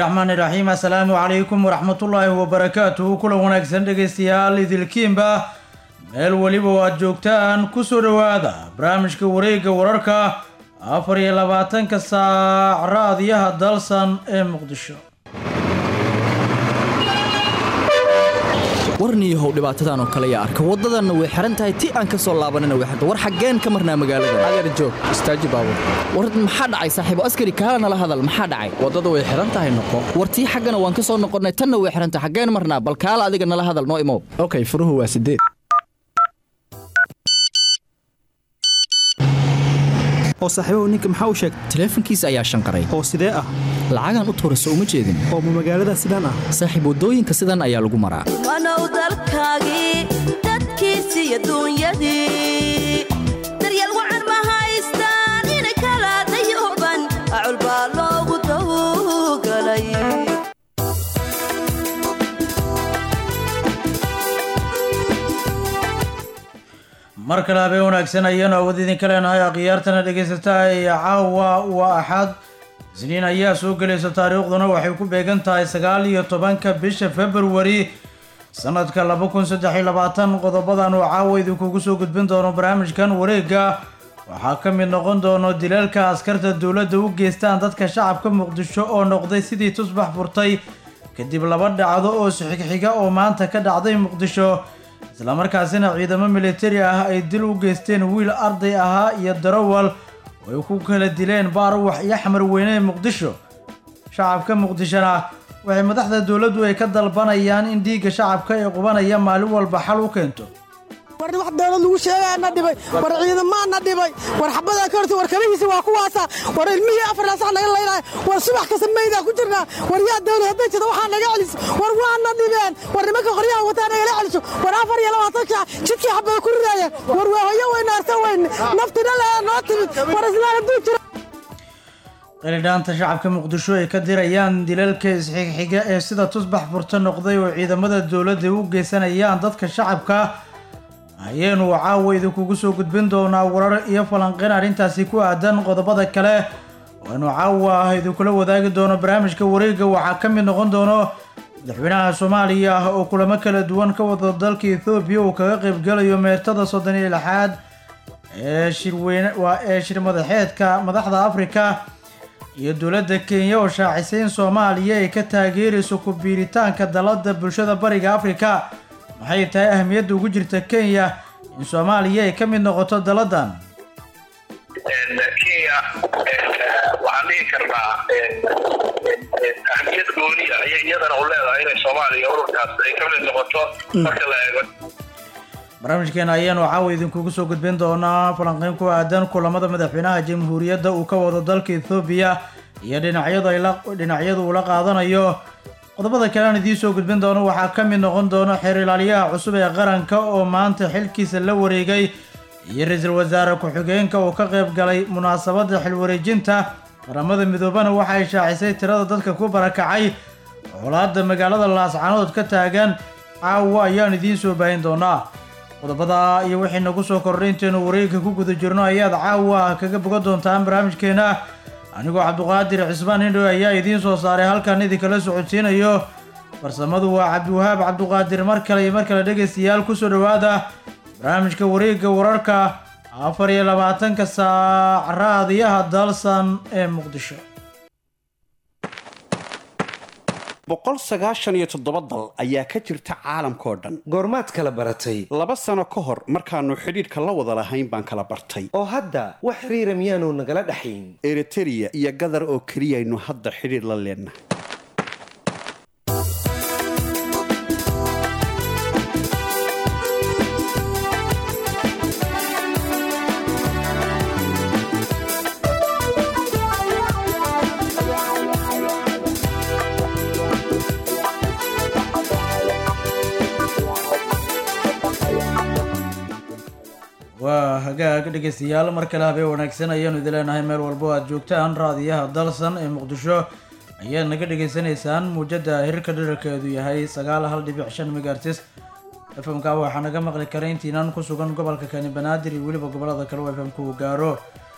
raxmaan iraxiim assalaamu calaykum waraxmatullaahi wabarakaatuhu kulan wanaagsan dhegaystayaal idilkiinba meel weliba oo aad joogtaan kusoo dhowaada barnaamijka wareegga wararka afar iyo labaatanka saac raadiyaha dalsan ee muqdisho warniyahow dhibaatadan oo kale yaa arka waddadanna way xihan tahay ti aan ka soo laabanina way xirta war xaggeen ka marnaa magaalada adeer joog istaaji baabur war maxaa dhacay saaxiibo askari kaala nala hadal maxaa dhacay waddada way xihan tahay noqo war tii xaggana waan ka soo noqonnay tanna way xihan tahay xaggeen marnaa bal kaala adiga nala hadal noo imow okay furuhu waa sideed oo saaxiibahu ninka maxaa u sheegtay taleefankiisa ayaa shanqaray oo sidee ah lacagaan u tuurayso uma jeedin oo ma magaalada sidaan ah saaxiib waddooyinka sidan ayaa lagu maraa wanow dalkaagii dadkiisii adduunyadii daryeel wacan ma haystaan ina kala dayuban acul baa loogu tawgalay mar kale habeen wanaagsan ayaanu awood idinka leenahay akhyaartana dhegaysataa ee caawa waa axad isniin ayaa soo gelaysa taariikhduna waxay ku beegan tahay sagaal iyo tobanka bisha februari sanadka laba kun saddex iyo labaatan qodobadan oo caawa idinkugu soo gudbin doono barnaamijkan wareegga waxaa ka mid noqon doono dileelka askarta dowladda u geystaan dadka shacabka muqdisho oo noqday sidii tusbax furtay kadib laba dhacdo oo sixigxiga oo maanta ka dhacday muqdisho islamarkaasina ciidamo militari ah ay dil u geysteen wiil arday ahaa iyo darawal oo ay ku kala dileen baaruwax iyo xamar weyne ee muqdisho shacabka muqdishona waxay madaxda dowladdu ay ka dalbanayaan in dhiigga shacabka ee qubanaya maalin walba xal u keento war wax dowlad lagu sheegaa na dhibay war ciidamaa na dhibay war xabadaa ka horta war kabihiisi waa kuwaasa war ilmihii afartaa sax naga laynaya war subax kasta maydaa ku jirnaa war yaa dowlad hadday jirta waxaa naga celiso war waa na dhibeen war nimanka qoryaha wataa nagala celiso war afar iyo labaatan shaac jidkii xabada ku ridaayeen war waa hoyo weyna arta weyne naftina leha noo timid war islaan hadduu jiro qilidhaanta shacabka muqdisho ay ka dirayaan dilalka isxigxiga ee sida tusbax furto noqday oo ciidamada dowladda u geysanayaan dadka shacabka ayaynu caawa idinkugu soo gudbin doonaa warar iyo falanqeyn arrintaasi ku aadan qodobada kale waanu caawa idinkula wadaagi doono barnaamijka wareegga waxaa ka mid noqon doono madaxweynaha soomaaliya oo kulamo kala duwan ka wada dalka ethoobiya uu kaga qaybgalayo meertada soddon iyo lixaad ee shirweyne waa ee shir madaxeedka madaxda afrika iyo dowladda kenya oo shaacisay in soomaaliya ay ka taageerayso ku biiritaanka dalada bulshada bariga afrika maxay tahay ahamiyadda ugu jirta kenya in soomaaliya ay ka mid noqoto daladan kenya waxaan dhihi karnaa ahmiyad gooniya ayay iyadana u leedahay inay soomaaliya ururkaas ay ka mid noqoto marka la eego barnaamijkeena ayaanu caawa idinkugu soo gudbin doonaa falanqeyn ku aadan kulamada madaxweynaha jamhuuriyadda uu ka wado dalka ethoobiya iyo dhinacyadu ay la dhinacyadu uu la qaadanayo qodobada kale aan idiin soo gudbin doono waxaa ka mid noqon doono xeer ilaaliyaha cusub ee qaranka oo maanta xilkiisa la wareegay iyo ra-iisul wasaare ku-xigeenka oo ka qayb galay munaasabadda xilwareejinta qaramada midoobana waxa ay shaacisay tirada dadka ku barakacay colaadda magaalada laascanood ka taagan caawa ayaan idiin soo baahin doonaa qodobada iyo wixii nagu soo kordhay intaynu wareegka ku guda jirno ayaad caawa kaga bogan doontaan barnaamijkeena anigoo cabduqaadir cismaan indhow ayaa idiin soo saaray halkan idinkala socodsiinayo farsamadu waa cabdiwahaab cabduqaadir mar kale iyo mar kale dhegaystayaal kusoo dhowaada barnaamijka wareegga wararka afar iyo labaatanka saac raadiyaha dalsan ee muqdisho boqol sagaashan iyo toddoba dal ayaa ka jirta caalamkao dhan goormaad kala baratay laba sano ka hor markaannu xidhiidhka la wada lahayn baan kala bartay oo hadda wax xiriira miyaanu nagala dhaxayn eritereya iyo gadar oo keliyaynu hadda xidhiidh la leennahay waa hagaag dhegaystayaal mar kale habeen wanaagsan ayaanu idin leenahay meel walbo aad joogtaan raadiyaha dalsan ee muqdisho ayaad naga dhegaysanaysaan muujada hirka dherarkeedu yahay sagaal hal dhibic shan megaartis fmka waxaa naga maqli kara intiinan ku sugan gobolka kani banaadir iyo weliba gobolada kale oo fmku gaaro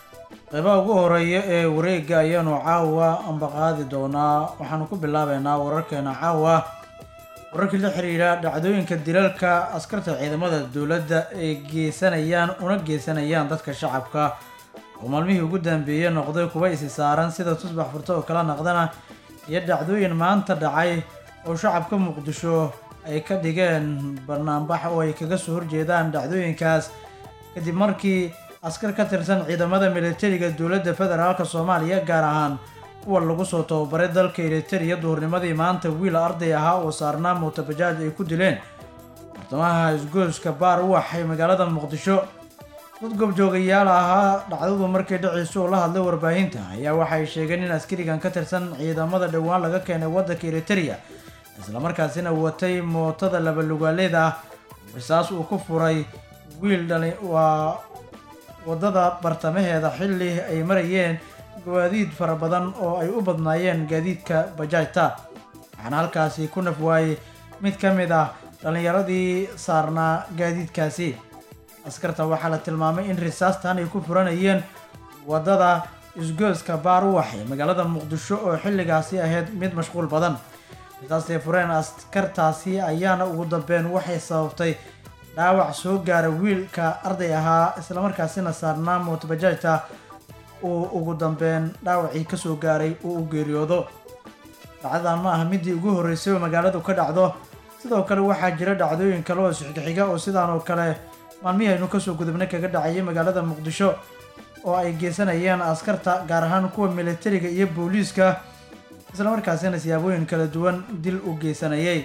qeybaha ugu horeeya ee wareega ayaanu caawa ambaqaadi doonaa waxaanu ku bilaabeynaa wararkeena caawa wararkii la xiriira dhacdooyinka dilalka askarta ciidamada dowladda ay geysanayaan una geysanayaan dadka shacabka oo maalmihii ugu dambeeyey noqday kuwa isi saaran sida tusbax furto oo kala naqdana iyo dhacdooyin maanta dhacay oo shacabka muqdisho ay ka dhigeen banaanbax oo ay kaga soo horjeedaan dhacdooyinkaas kadib markii askar ka tirsan ciidamada militariga dowladda federaalk soomaaliya gaar ahaan kuwa lagu soo tababaray dalka eritariya duhurnimadii maanta wiil arday ahaa oo saarnaa mootabajaaj ay ku dileen bartamaha isgoyska baar u waxay magaalada muqdisho dad goobjoogayaal ahaa dhacdadu markii dhiciisu uu la hadlay warbaahinta ayaa waxay sheegeen in askarigan ka tirsan ciidamada dhowaan laga keenay waddanka eritariya islamarkaasina watay mootada labalugaaleeda ah risaas uu ku furay wiil dhali waa waddada bartamaheeda xilli ay marayeen gawaadiid fara badan oo ay u badnaayeen gaadiidka bajaajta waxaana halkaasi ku naf waayey mid ka mid ah dhallinyaradii saarnaa gaadiidkaasi askarta waxaa la tilmaamay in risaastan ay ku furanayeen waddada isgooska baar u waxay magaalada muqdisho oo xilligaasi ahayd mid mashquul badan risaastay fureen askartaasi ayaana ugu dambeyn waxay sababtay dhaawac soo gaara wiilka arday ahaa islamarkaasina saarnaa mootabajaajta uu ugu dambeyn dhaawacii kasoo gaaray uu u geeriyoodo dhacdadan ma aha midii ugu horreysay oo magaaladu ka dhacdo sidoo kale waxaa jira dhacdooyin kale oo isxigixiga oo sidaan oo kale maalmihii aynu kasoo gudubnay kaga dhacayay magaalada muqdisho oo ay geysanayeen askarta gaar ahaan kuwa militariga iyo booliiska islamarkaasina siyaabooyin kala duwan dil u geysanayay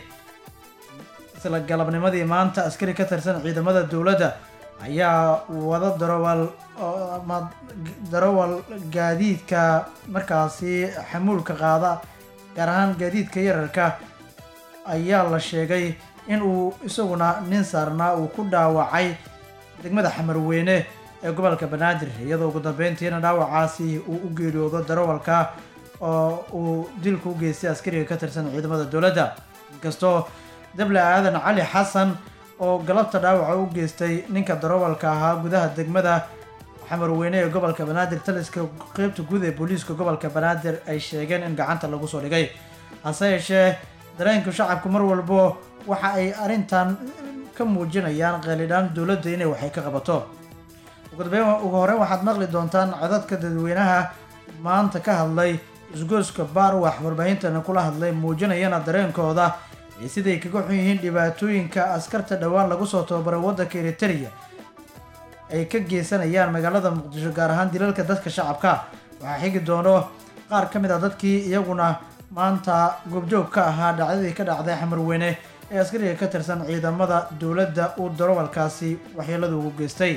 isla galabnimadii maanta askari ka tirsan ciidamada dowladda ayaa wada darawal ama darawal gaadiidka markaasi xamuulka qaada gaar ahaan gaadiidka yararka ayaa la sheegay in uu isaguna nin saarnaa uu ku dhaawacay degmada xamarweyne ee gobolka banaadir iyadoo ugu dambeyntiina dhaawacaasi uu u geeriyoodo darawalka oo uu dilku u geystay askariga ka tirsan ciidamada dowladda inkastoo dable aadan cali xasan oo galabta dhaawaca u geystay ninka darawalka ahaa gudaha degmada xamarweyne ee gobolka banaadir taliska qeybta guud ee booliiska gobolka banaadir ay sheegeen in gacanta lagu soo dhigay hase yeeshee dareenka shacabku mar walbo waxa ay arrintan ka muujinayaan qeelidhaan dowladda inay waxay ka qabato ugu dambeyn ugu horreyn waxaad maqli doontaan codadka dadweynaha maanta ka hadlay isgoyska baarwax warbaahintana kula hadlay muujinayana dareenkooda iyo siday kaga xun yihiin dhibaatooyinka askarta dhowaan lagu soo tababaray waddanka eritariya ay ka geysanayaan magaalada muqdisho gaar ahaan dilalka dadka shacabka waxaa xigi doono qaar ka mid a dadkii iyaguna maanta goobjoog ka ahaa dhacdadii ka dhacday xamarweyne ee askariga ka tirsan ciidamada dowladda uu darawalkaasi waxyeelada ugu geystay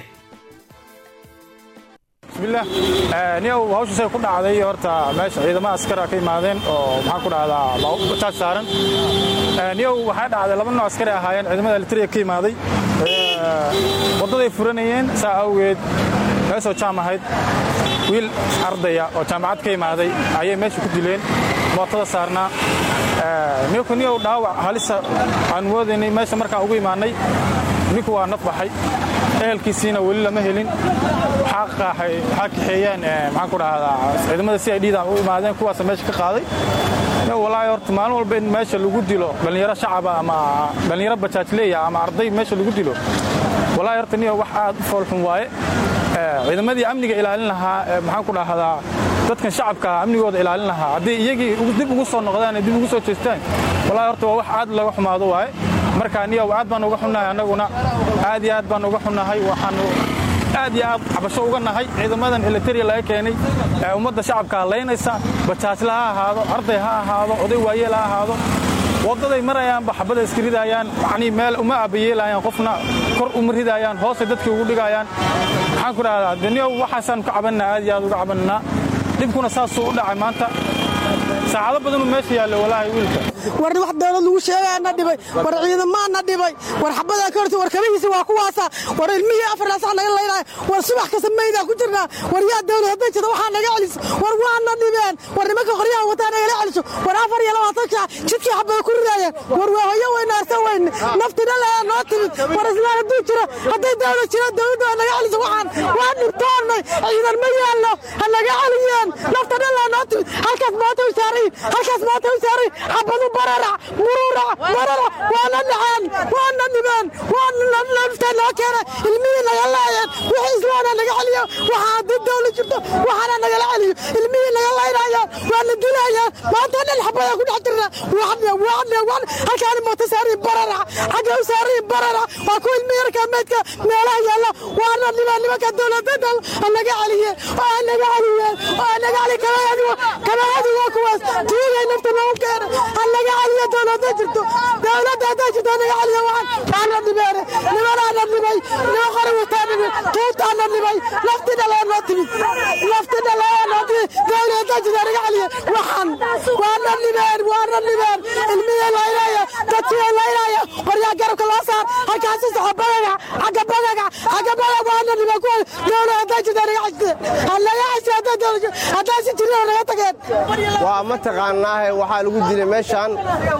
bismillaah niyow hawshaasay ku dhacday horta meesha ciidamada askara ka imaadeen oo maxaan ku dhahdaa taaj saaran niyow waxaa dhacday laba nooc askari ahaayeen ciidamada elitariya ka imaaday waddaday furanayeen saa awgeed meesoo jaam ahayd wiil ardaya oo jaamacad ka imaaday ayay meesha ku dileen mootada saarnaa niyowka niyow dhaawac halisa aan moodaynay meesha markaan ugu imaannay ninku waa naf baxay ehelkiisiina weli lama helin waxaa kaxeeyeen maxaan ku dhahdaa ciidamada si ay dhiidaan u imaadeen kuwaasa meesha ka qaaday walaahi horta maalin walba in meesha lagu dilo dhallinyaro shacaba ama dhallinyaro bajaajleeya ama arday meesha lagu dilo walaahi horta niyo wax aad u foolxun waaye ciidamadii amniga ilaalin lahaa maxaan ku dhahdaa dadkan shacabka amnigooda ilaalin lahaa haddii iyagii dib ugu soo noqdaan dib ugu soo jeestaan walaahi horta waa wax aad laga xumaado waaye marka niyow aad baan uga xunnahay annaguna aad iyo aad baan uga xunnahay waxaanu aad iyo aad cabasho uga nahay ciidamadan elitariya laga keenay ee ummadda shacabka halaynaysa bajaajla ha ahaado arday ha ahaado oday waayeel ha ahaado waddaday marayaanba xabada iska ridaayaan yacnii meel uma abayeelayaan qofna kor uma ridaayaan hoosay dadkii ugu dhigayaan maxaan ku dhahdaa deniyow waxaasaan ka cabannaa aad iyo aad uga cabannaa dhibkuna saasuu u dhacay maanta saacado badan uu meesha yaallo walaahi wiilka war wax dowlad lagu sheegaa na dhibay war ciidamaha na dhibay war xabadaa ka horta war kabihiisa waa kuwaasa war ilmihii afartaa sax naga laynaya war subax kasta maydaa ku jirnaa war yaa dowlad hadday jirta waxaa naga celiso war waa na dhibeen war nimanka qoryaha wataa nagala celiso war afar iyo labaatan shaac jidkii xabada ku ridaayeen war waa hoyo weyna arsa weyne naftina leha noo timid war islaan hadduu jiro hadday dowlad jiro dowladda waa naga celiso waxaan waa dhibtoonnay ciidan ma yaallo ha naga celiyeen naftana leha noo timid halkaas maanta u saarayin halkaas maanta u saarayin xabadu bararac mururac bararac waana dhaceen waana dhibeen waana nafta noo keena ilmihii naga laayeen wixii islaana naga celiyo waxaa haddii dowlad jirto waxaana nagala celiyo ilmihii naga laynaya waa la dilayaan maanta dhan xabada ku dhex jirna waane waane waan halkaani mooto saarayin bararac xagga u saarayin bararac waa kuwa ilmihi yarkaa meydka meelaha yaalla waana dhibeen nimanka dowladada ha naga celiye oo ha naga celiyeen oo ha naga celiye kabahadi kabahadi waa kuwaas tuugay nafta noogu keena ha naga celiyo dowladda jirto dowladda hadday jirto ha naga celiyo waxaan waana dhibeene nimanaana dhibay nima qori wataa dhibay tuutaana dhibay nafti dhalaa noo timid nafti dhalaa noo timid dowladda hadday jirto ha naga celiyo waxaan waana dhibeen waana dhibeen ilmihii laynaya dadkii laynaya qoryaa garabka loo saar halkaasi soxo bagaga xagga bagaga xagga bagaga waana dhibeen kuwa dowladda hadday jirto ha naga celiyo ha naga celiyo hadday dowladda hadday si jirin ha naga tageen waa mataqaanaahe waxaa lagu dilay meeshaan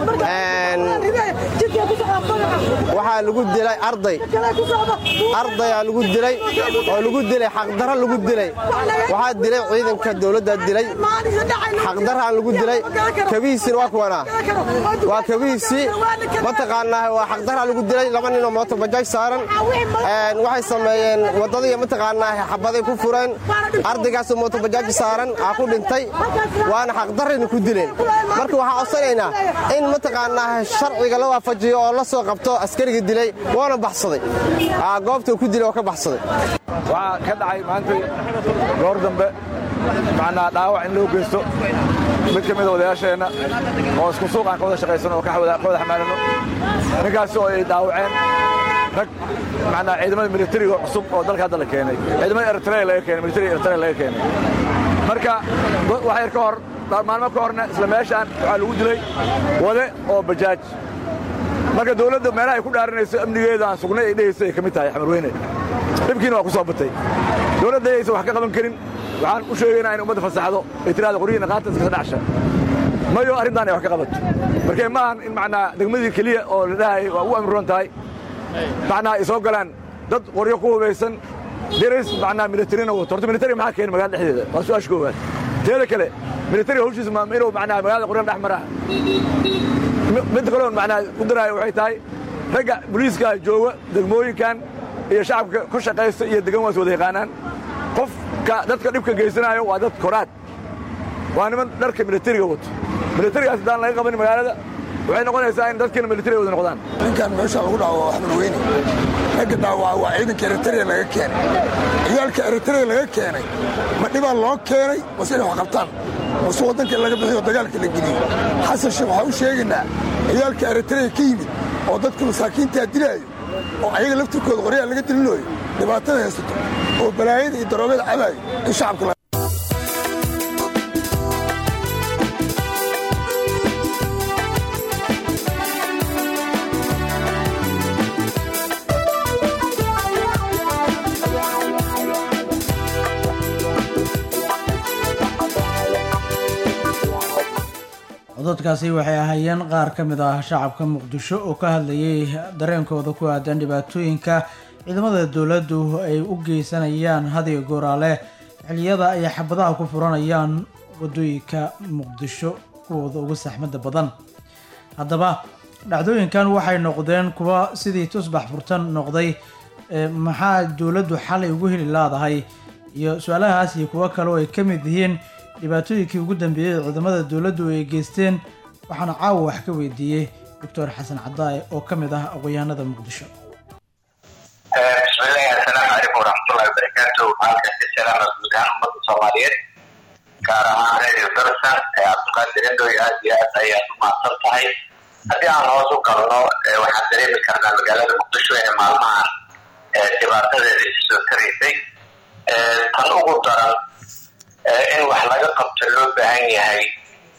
waxaa lagu dilay arday ardayaa lagu dilay oo lagu dilay xaqdaro lagu dilay waxaa dilay ciidanka dowladda dilay xaqdaraan lagu dilay kabihiisina waa kuwanaa waa kabihiisii mataqaanaahe waa xaqdaraa lagu dilay laba ninoo mooto bajaaj saaran waxay sameeyeen waddadii mataqaanaahe xabaday ku fureen ardaygaasoo mooto bajaaj saaran aa ku dhintay waana xaqdarayna ku dileen marka waxaan codsanaynaa in mataqaanaa sharciga la waafajiyo oo la soo qabto askariga dilay waana baxsaday goobta ku dilay oo ka baxsaday waxaa ka dhacay maanta goor dambe macnaa dhaawac in loo geysto mid ka mida odayaasheenna oo isku suuq aan ka wada shaqaysano oo ka wada xamaalanno ninkaasi oo ay dhaawaceen rag macnaa ciidamada militariga cusub oo dalka hadda la keenay ciidamada eritrea laga keenay militariga eritrea laga keenay marka wax yar ka hor maalmo ka horna isla meeshaan waxaa lagu dilay wade oo bajaaj marka dawladda meelaha ay ku dhaaranayso amnigeeda aan sugnay ay dhehayso ay ka mid tahay xamar weyne dhibkiina waa ku soo batay dawladda ayaysan wax ka qaban karin waxaan u sheegaynaa in ummadda fasaxdo ay tiraada qoryihiina qaata iskasa dhacsha mayo arrintaan ay wax ka qabato markee ma ahan in macnaa degmadii keliya oo la dhahayay waa ugu amroon tahay macnaa ay soo galaan dad qoryo ku hubaysan diris macnaa militarina wato horta militari maxaa keena magaalada dhexdeeda waa su-aasha koowaad teeda kale militariga hawshiisa ma inuu macnaa magaalada qoryada dhex maraa midda kaleon macnaa u daraayo waxay tahay ragga booliiska jooga degmooyinkan iyo shacabka ku shaqaysta iyo degan waa is wada yaqaanaan qofka dadka dhibka geysanaayo waa dad koraad waa niman dharka militariga wato militarigaas haddaan laga qabanin magaalada waxay noqonaysaa in dadkiina militariga wada noqdaan ninkan meesha lagu dhaco waa xamar weyne ragga dhaawaca waa ciidanka eritrea laga keenay ciyaalka eritrea laga keenay ma dhibaa loo keenay mase inay wax qabtaan mase waddanka laga bixiyo dagaalka la geliyo xasan sheekh waxaa u sheegaynaa ciyaalka eritrea ka yimid oo dadka masaakiintaa dilaayo oo ayaga laftirkooda qoryaha laga dilinooyo dhibaatada haysato oo balaayada iyo daroogada cabaayo in shacabka codadkaasi waxay ahaayeen qaar ka mid ah shacabka muqdisho oo ka hadlayay dareenkooda ku aadan dhibaatooyinka ciidamada dowladdu ay u geysanayaan hadiga gooraale xiliyada ay xabadaha ku furanayaan wadooyinka muqdisho kuwooda ugu saxmada badan haddaba dhacdooyinkan waxay noqdeen kuwa sidii tusbax furtan noqday maxaa dowladdu xalay ugu heli laadahay iyo su-aalahaas iyo kuwo kale oo ay ka mid yihiin dhibaatooyinkii ugu dambeeyey ee ciidamada dowladdu ay geysteen waxaana caawa wax ka weydiiyey doctor xasan cadaaye oo ka mid ah aqoon-yahanada muqdisho bismillahi assalaamu calaykum waraxmatullahi wabarakaatu halkan ka salaama guud ahaan ummadda soomaaliyeed gaar ahaan radio darsan ee cabdiqaadir endoy aad iyo aad ayaad u mahadsan tahay haddii aan hoos u galno waxaan dareemi karnaa magaalada muqdisho ee maalmahan dhibaatadeeda isu soo taraysay tan ugu daran in wax laga qabto loo baahan yahay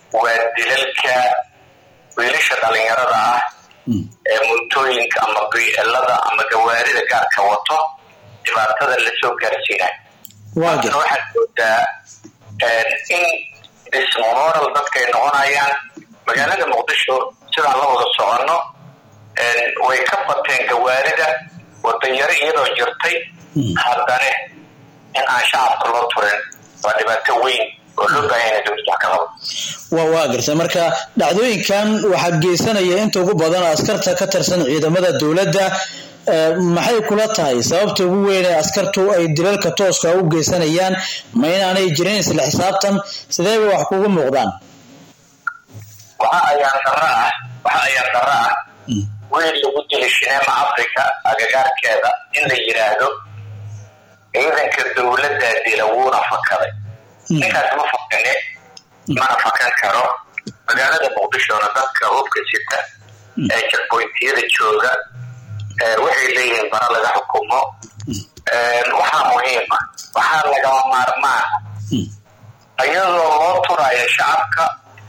waa dilalka wiilasha dhalinyarada ah ee muntooyinka ama bielada ama gawaarida gaarka wato dhibaatada lasoo gaarsiinayo waagir waxaad moodaa in dismoral dadkay noqonayaan magaalada muqdisho sidaan la wada soconno way ka bateen gawaarida wadanyaro iyadoo jirtay haddana in aan shacabka loo turin waa dhibaato weyn oo loo baahan yahay dowladda wax ka qabo waa waa gartay marka dhacdooyinkan waxaa geysanaya inta ugu badan askarta ka tirsan ciidamada dowladda ee, maxay kula tahay sababta ugu weyn ee askartu ay dilalka tooska u geysanayaan ma inaanay jirin isla xisaabtan sideeba wax kugu muuqdaan waxa ayaan darro ah waxa ayaan darro ah wiil lagu dilay shineema africa agagaarkeeda in la yidhaahdo ciidanka dowladdaa dila wuuna fakaday ninkaas ma fakane mana fakan karo magaalada muqdishona dadka hubka sita ee jakboyntiyada jooga ee waxay leeyihiin bara laga xukumo waxaa muhiima waxaa lagama maarmaan iyadoo loo turaayo shacabka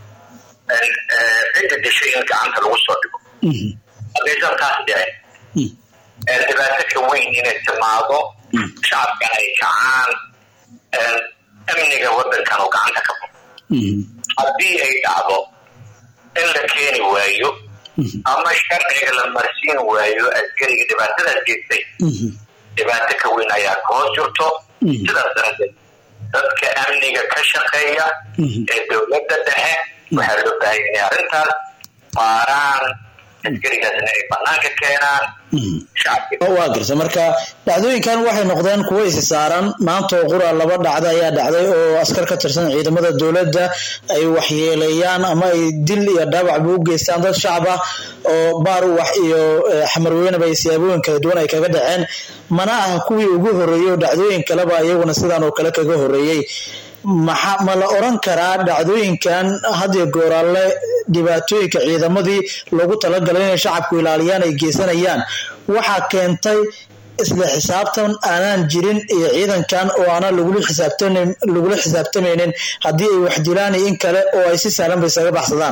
cidda dishay in gacanta lagu soo dhigo haddaysan taas dhicin dhibaato ka weyn inay timaado shacabkan ay kacaan amniga wadankan uu gacanta ka baxo haddii ay dhacdo in la keeni waayo ama sharciga la marsiin waayo askariga dhibaatadaas geystay dhibaato ka weyn ayaa ka hoos jirto sidaas daradeed dadka amniga ka shaqeeya ee dowladda dhexe waxaa loo baahan inay arrintaas baaraan askarigaasna ay banaanka keenaan shacabka waa gartay marka dhacdooyinkan waxay noqdeen kuwo isi saaran maanta oo qura laba dhacda ayaa dhacday oo askar ka tirsan ciidamada dowladda ay waxyeeleeyaan ama ay dil iyo dhaawacba u geystaan dad shacab ah oo baar wax iyo eh, xamarweynaba ay siyaabooyin kala duwan ay kaga dhaceen mana ah kuwii ugu horreeyey oo dhacdooyin kaleba iyaguna sidaan oo kale kaga horreeyey maxa ma la oran karaa dhacdooyinkan hadiyo gooraale dhibaatooyinka ciidamadii loogu talagalay inay shacabku ilaaliyaan ay geysanayaan waxaa keentay isla xisaabtan aanaan jirin iyo ciidankan oo aanan lagula xisaabtamin lagula xisaabtamaynin haddii ay wax dilaan iyo in kale oo ay si sahlan ba isaga baxsadaan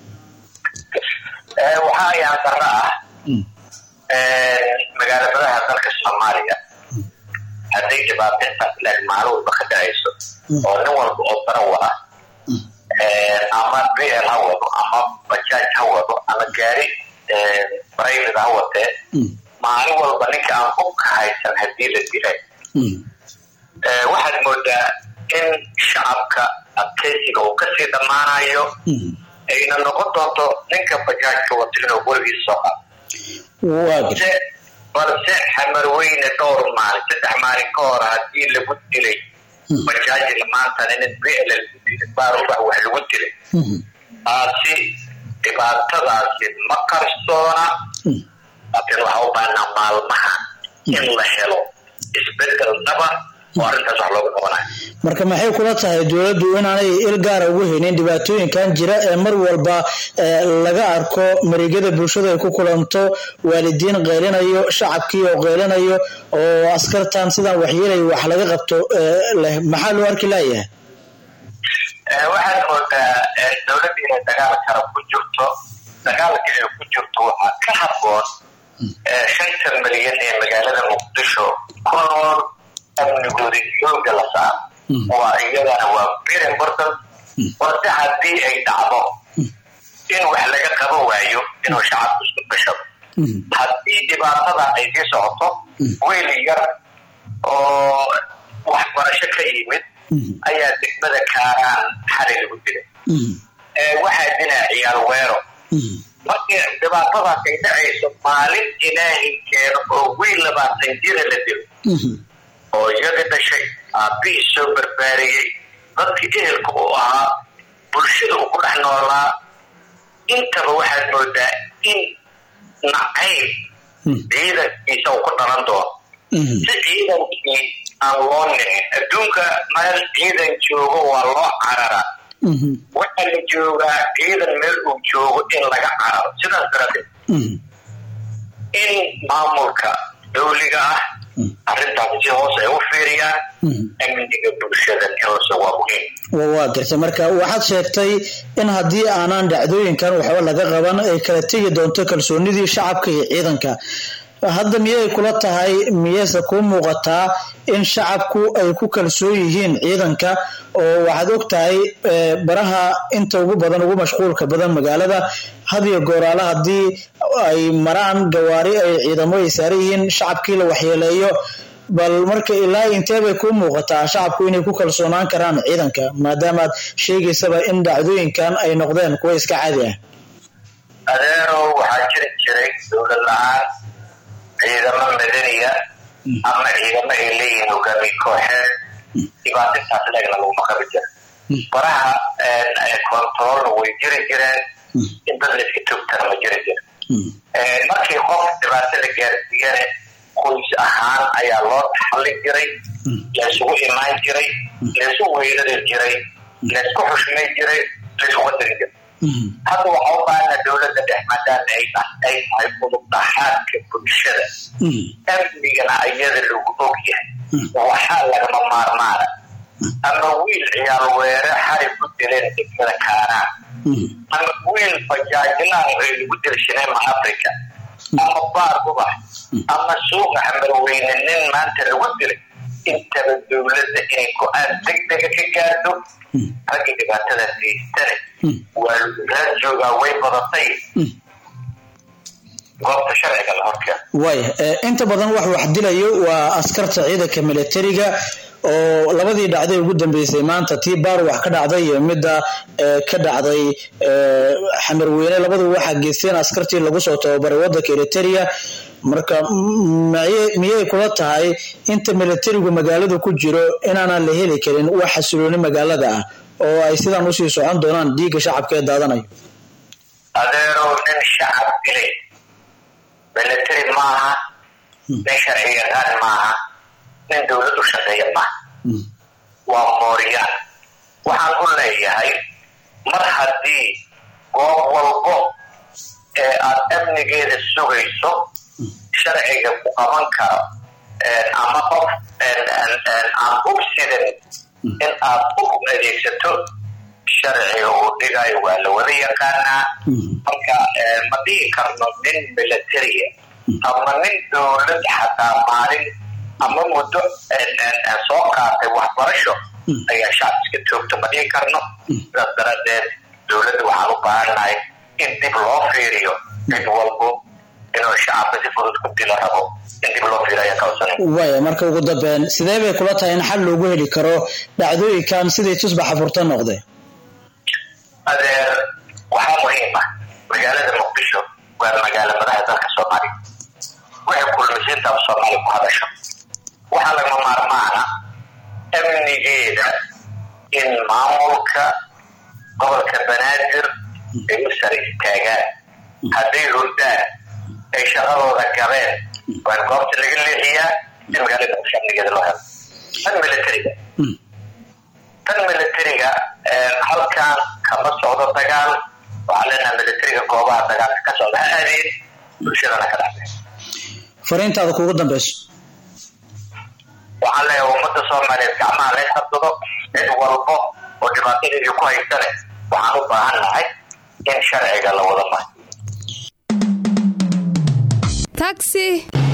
waxa ayaan darro ah magaalabadaha dalka soomaaliya hadday dhibaato intaas leeg maalin walba ka dhacayso oo nin walba oo darawa ah ama bl ha wado ama bajaaj ha wado ama gaari private ha watee maalin walba ninka aan hubka haysan haddii la dilay waxaad moodaa in shacabka adkeysiga uu kasii dhammaanayo ayna noqon doonto ninka bajaajka wato inuu weligiis soo qado waa gartay balse balse xamarweyne dhowr maalin saddex maalin ka hor haddii lagu dilay bajaajila maantana nin bl lagu dilay baarubax wax lagu dilay taasi dhibaatadaasi ma qarsoona laakiin waxaa u baahnaa maalmaha in la helo isbedel dhaba oo arrintaas wax looga qabanayo marka maxay kula tahay dowladdu inaanay il gaara ugu haynin dhibaatooyinkan jira ee mar walba eh, laga arko mareegyada bulshada ay ku kulanto waalidiin qeylinayo shacabkii oo qeylinayo oo askartan sidaan waxyeelay wax laga qabto eh, leh maxaa loo arki laayahay Eh, waxaad moodaa eh, dowladda inay dagaal kale ku jirto dagaalka ay ku jirto waxaa ka haboon eh, shantan milyan ee magaalada muqdisho ku nool amnigooda xooga la saaro waa iyadana waa very important balse haddii ay dhacdo in wax laga qaban waayo inuu shacabku isku gashado haddii dhibaatada ay sii socoto wiil yar oo waxbarasho ka yimid ayaa degmada kaaraan xalay lagu dilay Eh, waxaa dilaa ciyaal weero markii dhibaatadaas ay dhacayso maalin ilaahay keeno oo wiil labaatan jira la dilo oo iyadii dhashay aabbihii soo barbaariyey dadkii ehelka uu ahaa bulshada uu ku dhex noolaa intaba waxaad moodaa in nacayb ciidankiisa uu ku dhalan doono si ciidankii aan loo nicin adduunka meel ciidan joogo waa loo cararaa waxaa la joogaa ciidan meel uu joogo in laga cararo sidaas daradeed in maamulka dawliga ah arrintaas si hoos ay u fiiriyaan amniga bulshadan inose waa muhiim wa waa gartay marka waxaad sheegtay in haddii aanan dhacdooyinkan waxba laga qaban ay kala tegi doonto kalsoonidii shacabka iyo ciidanka hadda miyay kula tahay miyeyse kuu muuqataa in shacabku ay ku kalsoon yihiin ciidanka oo waxaad og tahay eh, baraha inta ugu badan ugu mashquulka badan magaalada had iyo gooraale haddii ay maraan gawaari ay ciidamo ay saaran yihiin shacabkii la waxyeeleeyo bal marka ilaa intee bay kuu muuqataa shacabku inay ku kalsoonaan karaan ciidanka maadaamaad sheegaysaba in dhacdooyinkan ay noqdeen kuwa iska caadi ah adeerow waxaa jiri jiray dowlad la-aan ciidamo madaniya ama ciidamo ay leeyihiin hogaamiye kooxeed dhibaatintaas leegna laguma qabi jira baraha kontaroolna way jiri jireen in dad la iska toogtana ma jiri jira markii qof dhibaato la gaarsiiyane qoys ahaan ayaa loo taxallin jiray laysugu imaan jiray laysu weyrari jiray laysku xushmay jiray laysku qadari jiray hadda waxaa u baahana dowladda dhex maadaama ay ay tahay udub dhaxaadka bulshada amnigana ayada lagu og yahay waxaa lagama maarmaana ama wiil ciyaal weere xari ku dileen degmada kaanaa ama wiil bajaajlaan ay lagu dil shineema africa ama baar ubax ama suuqa xamarweyne nin maanta lagu dilay intaba dowladda inay go-aan degdega ka gaarto raggii dhibaatadaas geystane waa laguraa joogaa way badatay goobta sharciga la horkeeno waaya eh, inta badan wax wax dilayo waa askarta ciidanka militariga oo labadii dhacday ugu dambeysay maanta tii baar wax ka dhacday iyo midda eh, ka dhacday eh, xamarweyne labadu waxaa geysteen askartii lagu soo tababaray wadanka eriteria marka m- miyay- miyay kula tahay inta militarigu magaalada ku jiro inaanan la heli karin wax xasilooni magaalada ah oo ay sidan usii socon doonaan dhiigga shacabka ee daadanayo adeerow nin shacab dilay military maaha nin sharci yaqaan maaha nin dowlad u shaqeeya maaha waa mooriyaan waxaan u leeyahay mar haddii goob walbo ee aad amnigeeda sugayso sharciga ku qaban karo ama qof aan ugsidan in aad u adeegsato sharciga uu dhigayo waa la wada yaqaanaa marka ma dhihi karno nin militaria ama nin dowlad xataa maalin ama muddo soo qaatay waxbarasho ayaa shacab iska toogto ma dhihi karno sidaas daradeed dowladda waxaan u baahannahay in dib loo fiiriyo cid walbo inuu shacabka si fudud ku dilo rabo in dib loo fiiriyo ayaa kawasanay waaya marka ugu dambeyn sidee bay kula tahay in xal loogu heli karo dhacdooyinkan sidii tusbaxa furta noqday adeer waxaa muhiim ah magaalada muqdisho waa magaalo madaxa dalka soomaaliya waxay kulmisiinta af soomaali ku hadasho waxaa lagama maarmaana amnigeeda in maamulka gobolka banaadir ay u sare istaagaan hadday hurdaan ay shaqadooda gabeen waa in goobta laga leexiyaa si magaalada muqdisho amnigeeda loo helo tan militariga tan militariga halkan kama socdo dagaal waxaa leenaha militariga goobaha dagaalka ka socda ha aadeen bulshadana ka dhacday fariintaada kuugu dambeyso waxaan leeyahay ummadda soomaaliyeed gacmaha la qabsado cid walbo oo dhibaatadeedii ku haysane waxaan u baahan nahay in sharciga la wada maro taxi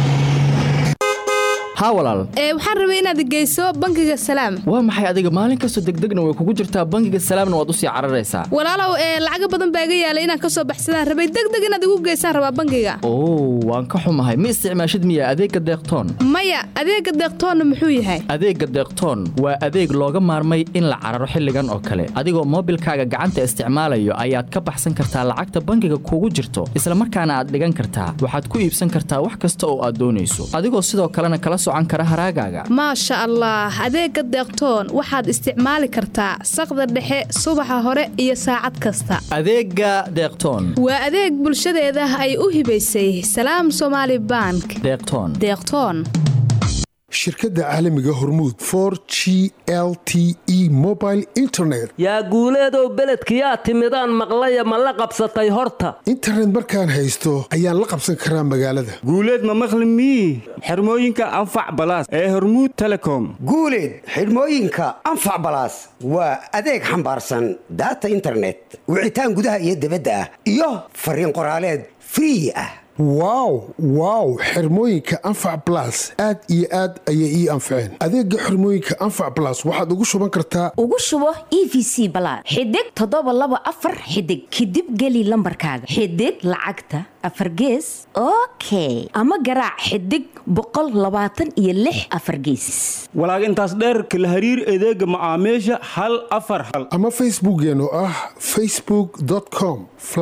haa walaal ee waxaan rabay inaad geyso bangiga salaam waa maxay adiga maalin kastoo degdegna way kugu jirtaa bangiga salaamna waad usii cararaysaa walaalow ee lacaga badan baa iga yaalay inaan ka soo baxsadaan rabay degdeg inaad igu geysaan rabaa bangiga oo waan ka xumahay ma isticmaashid miya adeegga deeqtoon maya adeega deeqtoonna muxuu yahay adeegga deeqtoon waa adeeg looga maarmay in la cararo xilligan oo kale adigoo moobilkaaga gacanta isticmaalayo ayaad ka baxsan kartaa lacagta bangiga kugu jirto isla markaana aad dhigan kartaa waxaad ku iibsan kartaa wax kasta oo aad doonayso adigoo sidoo kalena kala socan kara haraagaaga maasha allah adeega deeqtoon waxaad isticmaali kartaa saqda dhexe subaxa hore iyo saacad kasta adeegga deeqtoon waa adeeg bulshadeeda ay u hibaysay salaam somaali bank deeqtoon deeqtoon shirkadda caalamiga hormuud for g l t e mobile internet yaa guuleedow beledkiyaa timidaan maqlaya ma la qabsatay horta internet markaan haysto ayaan la qabsan karaa magaalada guuleed ma maqli mii xirmooyinka anfac balaas ee hormuud telecom guuleed xidhmooyinka anfac balaas waa adeeg xambaarsan daata internet wicitaan gudaha iyo dibadda ah iyo fariin qoraaleed free ah wow wow xirmooyinka anfac blas aad iyo aad ayay ii anfaceen adeega xirmooyinka anfac blas waxaad ugu shuban kartaa ugu shubo e v c balaad xidig toddoba laba afar xidig kadib geli lambarkaaga xidig lacagta afar gees okay ama garaac xidig boqol labaatan iyo lix afar gees walaag intaas dheerka la hariir adeega macaamiisha hal afar hal ama facebookeenu ah facebook com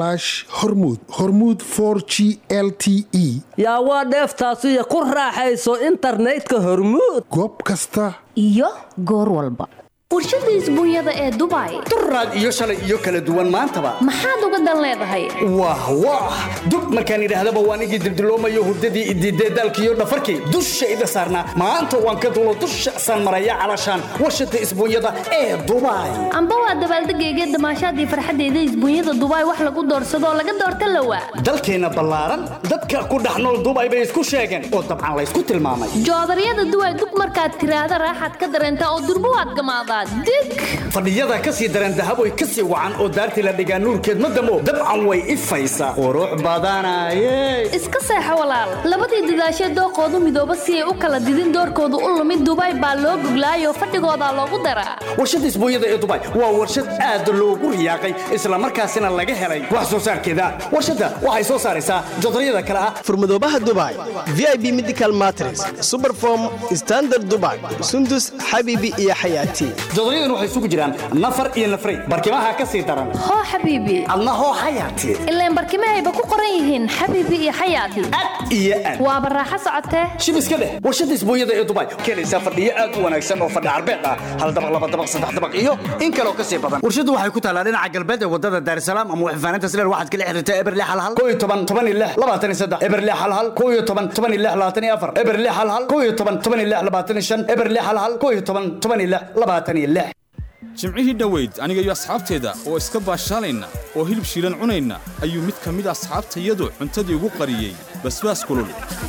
hormud hormud g l t e yaa waa dheeftaasiyo ku raaxayso internetka hormuud goob kasta iyo goor walba warshada isbuunyada ee dubai duraad iyo shalay iyo kala duwan maantaba maxaad uga dan leedahay wah wah dub markaan idhaahdaba waan igii dildiloomayo hurdadii idiidee daalkiiyo dhafarkii dushayda saarnaa maanta waan ka dulo dusha saan maraya calashaan warshada isbuunyada ee dubai amba waa dabaaldegayga damaashaadii farxaddeeda isbuunyada dubai wax lagu doorsadoo laga doorta lawa dalkeenna ballaaran dadka ku dhex nool dubai bay isku sheegeen oo dabcan laysku tilmaamay joodaryada duway dug markaad tiraahda raaxaad ka dareentaa oo durbo waad gamaadaa fadhiyada ka sii dareen dahaboy ka sii wacan oo daartii la dhigaa nuurkeed ma damo dabcan way ifaysaa qurux badanaye iska seexo walaal labadii dadaashee dooqoodu midooba si ay u kala didin doorkoodu u lumid dubai baa loo goglaayoo fadhigoodaa loogu daraa warshada isbuunyada ee dubai waa warshad aad loogu riyaaqay islamarkaasina laga helay wax soo saarkeeda warshadda waxay soo saaraysaa jodaryada kale ah furmadoobaha dubai v i b medical matres superform standard dubai sundus xabiibi iyo xayaati jodoryadan waxay isugu jiraan nafar iyo nafray barkimaha ka sii daran hoo xabiibi adna hoo xayaati ilaan barkimahayba ku qoran yihiin xabiibi iyo xayaati iyo aad waa baraaxo socotee shib iska dheh warshada isbuunyada ee dubai keenaysaa fadhiyo aad u wanaagsan oo fadhi carbeed ah hal dabaq laba dabaq saddex dabaq iyo in kaloo ka sii badan warshadu waxay ku taalaa dhinaca galbeed ee wadada daarsalaam ama waxfaaninta sileer waxaad kala xiriirtaa eberle halhal koo iyo toban toban iyo lix labaatan iyo saddex eberle halhal koo iyo toban toban iyo lix labaatan iyo afar eberle halhal koo iyo toban toban iyo lix labaatan iyo shan eberle halhal koo iyo toban toban iyo lix labaatan iyo lix jimcihii dhoweyd aniga iyo asxaabteeda oo iska baashaalayna oo hilib shiilan cunayna ayuu mid ka mid asxaabtayadu cuntadii ugu qariyey basbaas kulul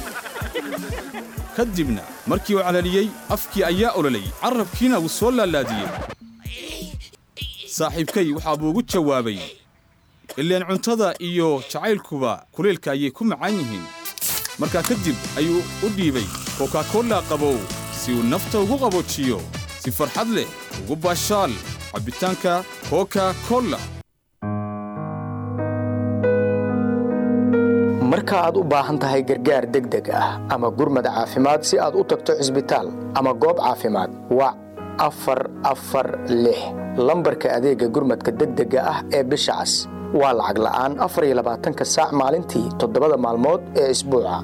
ka dibna markii uu calaliyey afkii ayaa ololay carrabkiina wuu soo laalaadiyey saaxiibkay waxaa buu ugu jawaabay ileen cuntada iyo jacaylkuba kuleelka ayay ku macaan yihiin markaa kadib ayuu u dhiibay kokakolla qabow si uu nafta ugu qaboojiyo si farxad leh ugu baashaal cabbitaanka koka kolla marka aad u baahan tahay gargaar degdeg ah ama gurmad caafimaad si aad u tagto cisbitaal ama goob caafimaad wac afar afar lix lambarka adeegga gurmadka degdega ah ee bisha cas waa lacag la'aan afar iyo labaatanka saac maalintii toddobada maalmood ee isbuuca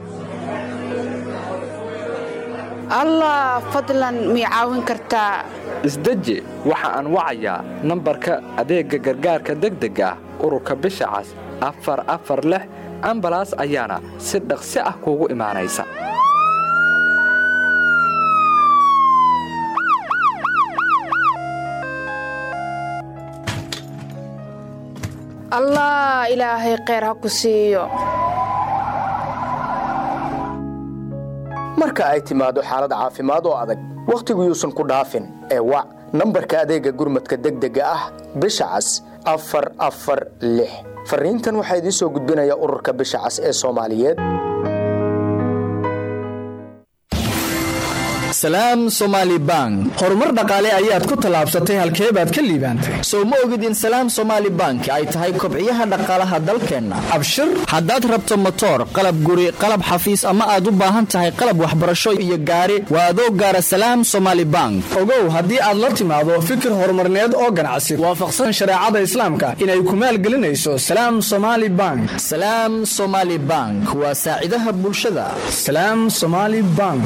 allah fadlan mii caawin kartaa isdeji waxa aan wacayaa nambarka adeegga gargaarka degdega ah ururka bisha cas afar afar lix ambalaas ayaana si dhaqsi ah kuugu imaanaysa allah ilaahay kheyr ha ku siiyo marka ay timaado xaalad caafimaad oo adag wakhtigu yuusan ku dhaafin ee wac nambarka adeegga gurmadka degdega ah bisha cas afar afar lix fariintan waxaa idiin soo gudbinaya ururka bisha cas ee soomaaliyeed salaam somaali bank horumar dhaqaale ayaad ku tallaabsatay halkee baad ka liibaantay sow ma ogid in salaam somaali bank ay tahay kobciyaha dhaqaalaha dalkeenna abshir haddaad rabto motoor qalab guri qalab xafiis ama aad u baahan tahay qalab waxbarasho iyo gaari waa adoo gaara salaam somaali bank ogow haddii aad la timaado fikir horumarneed oo ganacsi waafaqsan shareecada islaamka inay ku maalgelinayso salaam somaali bank salaam somaali bank waa saacidaha bulshada salaam somaali bank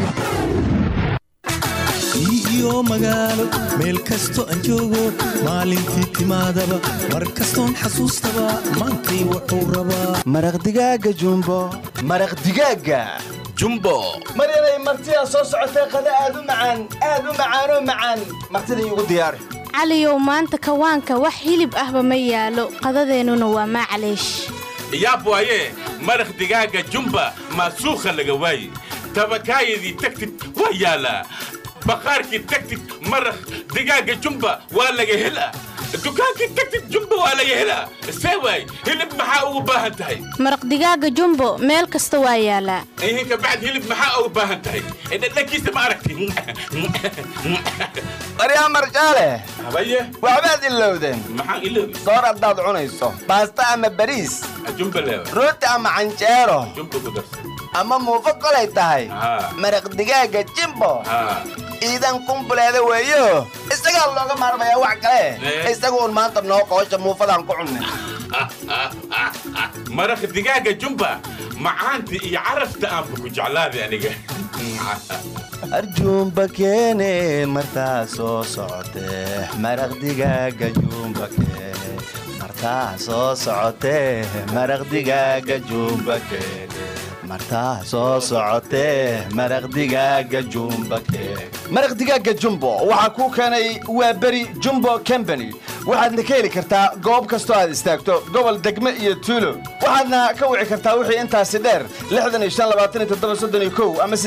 iyo magaalo meel kasto aan joogo maalintii timaadaba mar kastoon xasuustaba maantay wuxuu rabaa maraq digaaga jumbo maraq digaaga jumbo maryanay martidaa soo socotay qada aad u macaan aad u macaanoo macaan martida iigu diyaari caliyow maanta kawaanka wax hilib ahba ma yaalo qadadeennuna waa maclaysh yaab waaye maraq digaaga jumba maasuukha laga waaye tabakaayadii tagtid waa yaalaa baqaarkii tagtid maraq digaaga jumba waa laga helaa dukaankii tagtid jumba waa laga helaa see waay hilib maxaa ugu baahan tahay maraq digaaga jumbo meel kasta waa yaalaa ihinka bacd hilib maxaa ugu baahan tahay dhadhankiisa ma aragti maryaa marjaale habaye waxbaad ilowdeen maxaan iloobi soor haddaad cunayso baasta ama bariis jumba leewa rooti ama canjeero jumba ku darsan ama muufo kolay tahay Haa. maraq digaaga jimbo haa iidan kumbuleeda weeyo isagaa looga maarmayaa wax kale Eh. isagu un maanta noo qoosha muufadaan ku cunnay maraq digaaga jumba macaanta iyo carafta aanba ku jeclaaday aniga arjuumba keene martaa soo socotee maraq digaaga juumba keene martaa soo socotee maraq digaaga juumba keene martaa soo socotee maraq digaaga jumba keene maraq digaaga jumbo waxaa kuu keenay waa beri jumbo company waxaadna ka heli kartaa goob kastoo aad istaagto gobol degme iyo tuulo waxaadna ka wici kartaa wixii intaasi dheer ama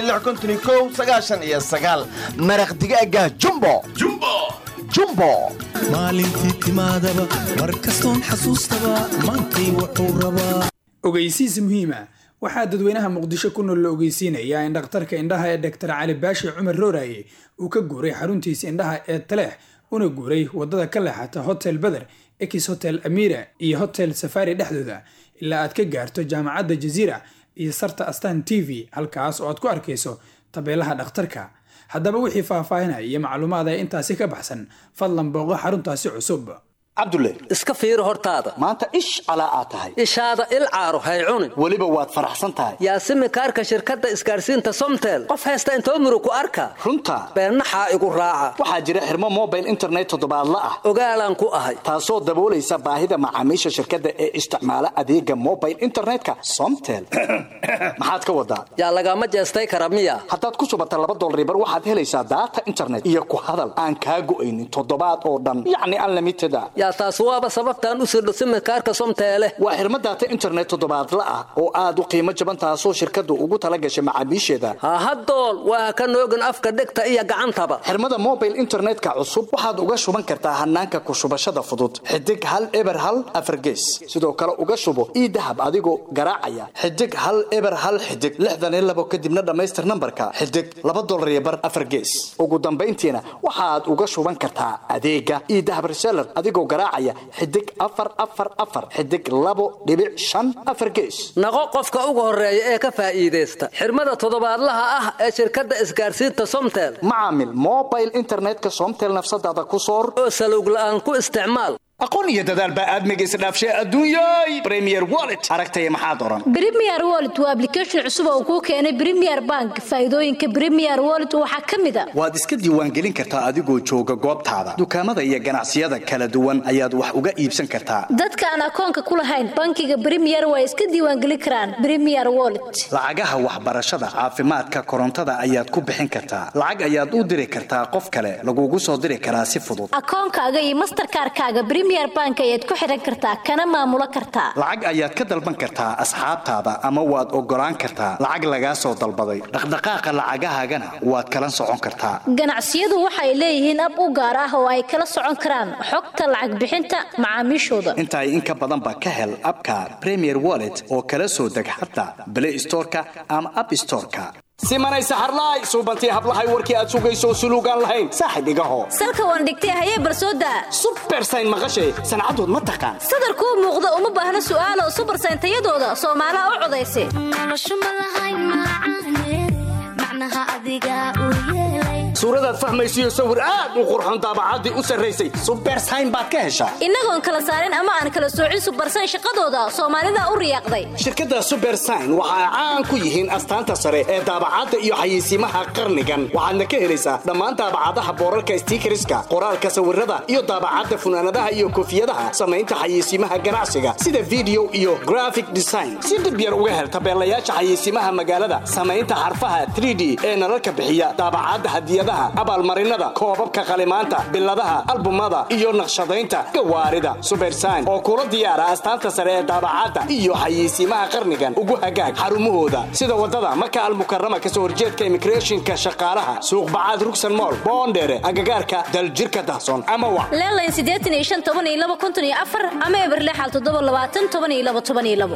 iyo sagaal maraq digaaga jumbo jumbo jumbo maalintii timaadaba mar kastoon xasuustaba maantay wuxuu rabaa ogeysiis muhiima waxaa dadweynaha muqdisho ku nool la ogeysiinayaa in dhakhtarka indhaha ee dr cali baashi cumar rooraye uu ka guuray xaruntiisa indhaha ee taleex una guuray wadada ka leexata hotel beder ex hotel amira iyo hotel safari dhexdooda ilaa aad ka gaarto jaamacadda jaziira iyo sarta astan t v halkaas oo aad ku arkayso tabeelaha dhakhtarka haddaba wixii faahfaahinaya iyo macluumaad ee intaasi ka baxsan fadlan booqo xaruntaasi cusub cabdulle iska fiiri hortaada maanta ish calaa aad tahay ishaada il caaro hay cunin weliba waad faraxsan tahay yaasimi kaarka shirkadda isgaarsiinta somtel qof haysta intoo murug ku arka runta beennaxaa igu raaca waxaa jira xirmo mobile internet toddobaadla ah ogaalaan ku ahay taasoo daboolaysa baahida macaamiisha shirkadda ee isticmaala adeega mobile internetka somtel maxaad ka wadaa yaa lagama jeestay kara miya haddaad ku shubata laba dolaribar waxaad helaysaa daata internet iyo ku hadal aan kaa go'aynin toddobaad oo dhan yacni unlimited a yaa taas waaba sababtaan u sirdho simikaarka somteele waa xirmo daata internet toddobaadla ah oo aad u qiimo jaban taasoo shirkaddu ugu tala gashay macaamiisheeda hahadool waa ka noogin afka dhegta iyo gacantaba xirmada mobile internetka cusub waxaad uga shuban kartaa hanaanka ku shubashada fudud xidig hal eber hal afargees sidoo kale uga shubo ii dahab adigoo garaacaya xidig hal eber hal xidig lixdan iyo labo kadibna dhammaystir nambarka xidig laba dolar iyo bar afargees ugu dambayntiina waxaad uga shuban kartaa adeega ii dahab reseller adigoo garaacaya xidig afar afar afar xidig labo dhibic shan afar gees naqo qofka ugu horeeya ee ka faa'iidaysta xirmada toddobaadlaha ah ee shirkadda isgaarsiinta somtel macaamil mobile internetka somtel nafsadaada ku soor oo salowg la'aan ku isticmaal aqoon iyo dadaal baa aadmiga isdhaafshay adduunyay premier wallet aragtaya maxaad oran Premier Wallet waa application cusub oo kuu keenay Premier Bank. Faa'iidooyinka Premier Wallet waxaa ka mid ah waad iska diiwaangelin kartaa adigoo jooga goobtaada dukaamada iyo ganacsiyada kala duwan ayaad wax uga iibsan kartaa dadka aan akoonka ku lahayn bankiga Premier way iska diiwaangelin karaan Premier Wallet. lacagaha waxbarashada caafimaadka korontada ayaad ku bixin kartaa lacag ayaad u diri kartaa qof kale lagugu soo diri karaa si fudud Akoonkaaga iyo Mastercard-kaaga Premier Bank ayaad ku xiran kartaa kana maamulo kartaa. lacag ayaad ka dalban kartaa asxaabtaada ama waad ogolaan kartaa lacag lagaa soo dalbaday dhaqdhaqaaqa lacagahaagana waad kala socon kartaa Ganacsiyadu waxay leeyihiin ab u gaar ah oo ay kala socon karaan xogta lacag bixinta macaamiishooda. intaa in ka badanba ka hel abka premier wallet oo kala soo deg xataa play storeka ama app storeka simanay saxarlaay suubantii hablahay warkii aad sugayso suluugaan lahayn saaxib igaho Salka waan dhigtay hayee barsooda. bersayn maqashay sancadood ma taqaan Sadar kuu muuqda uma baahna su'aalo super sayntayadooda Soomaaliha u codaysay. suuradaad fahmaysiyo sawir aad u qurxoon daabacaddii u sarraysay subersayn baad ka heshaa innagoon kala saarin ama aan kala soocin subarsan shaqadooda soomaalida u riyaaqday shirkadda subersign waxa ay caan ku yihiin astaanta sare ee daabacadda iyo xayeysiimaha qarnigan waxaadna ka helaysaa dhammaan daabacadaha boorarka stiikariska qoraalka sawirada iyo daabacadda funaanadaha iyo koofiyadaha samaynta xayeysiimaha ganacsiga sida video iyo graphic design si dhib yar uga hel tabeelayaasha xayeysiimaha magaalada samaynta xarfaha 3d ee nalalka bixiya daabacadda hadiyadaha abaalmarinada koobabka qalimaanta biladaha albumada iyo naqshadaynta gawaarida subersign oo kula diyaara astaanta sare ee daabacadda iyo xayeysiimaha qarnigan ugu hagaag xarumahooda sida wadada maka almukarama kasoo horjeedka immigrationka shaqaalaha suuq bacaad rugsan mool boondheere agagaarka daljirka dahsoon ama wa leelayn siddeetan iyo shan toban iyo laba konton iyo afar ama eberlexal toddoba labaatan toban iyo laba toban iyo labo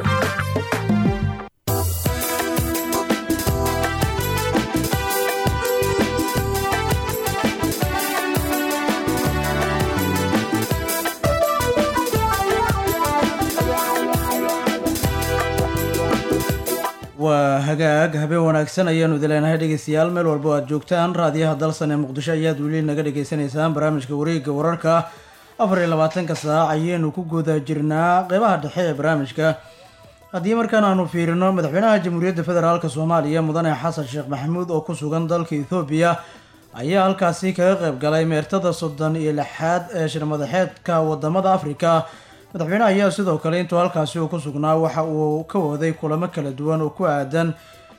waa hagaag habeen wanaagsan ayaanu idileenahay dhegeystayaal meel walba o aad joogtaan raadiyaha dalsan ee muqdisho ayaad weli naga dhagaysanaysaan barnaamijka wareegga wararka afar iyo labaatanka saac ayaynu ku guda jirnaa qeybaha dhexe ee barnaamijka haddii markaan aanu fiirino madaxweynaha jamhuuriyadda federaalk soomaaliya mudane xasan sheekh maxamuud oo ku sugan dalka ethoobiya ayaa halkaasi kaga qayb galay meertada soddon iyo lixaad ee shirmadaxeedka wadamada afrika madaxweynaha ayaa sidoo kale intuu halkaasi uu ku sugnaa waxa uu ka waday kulamo kala duwan oo ku aadan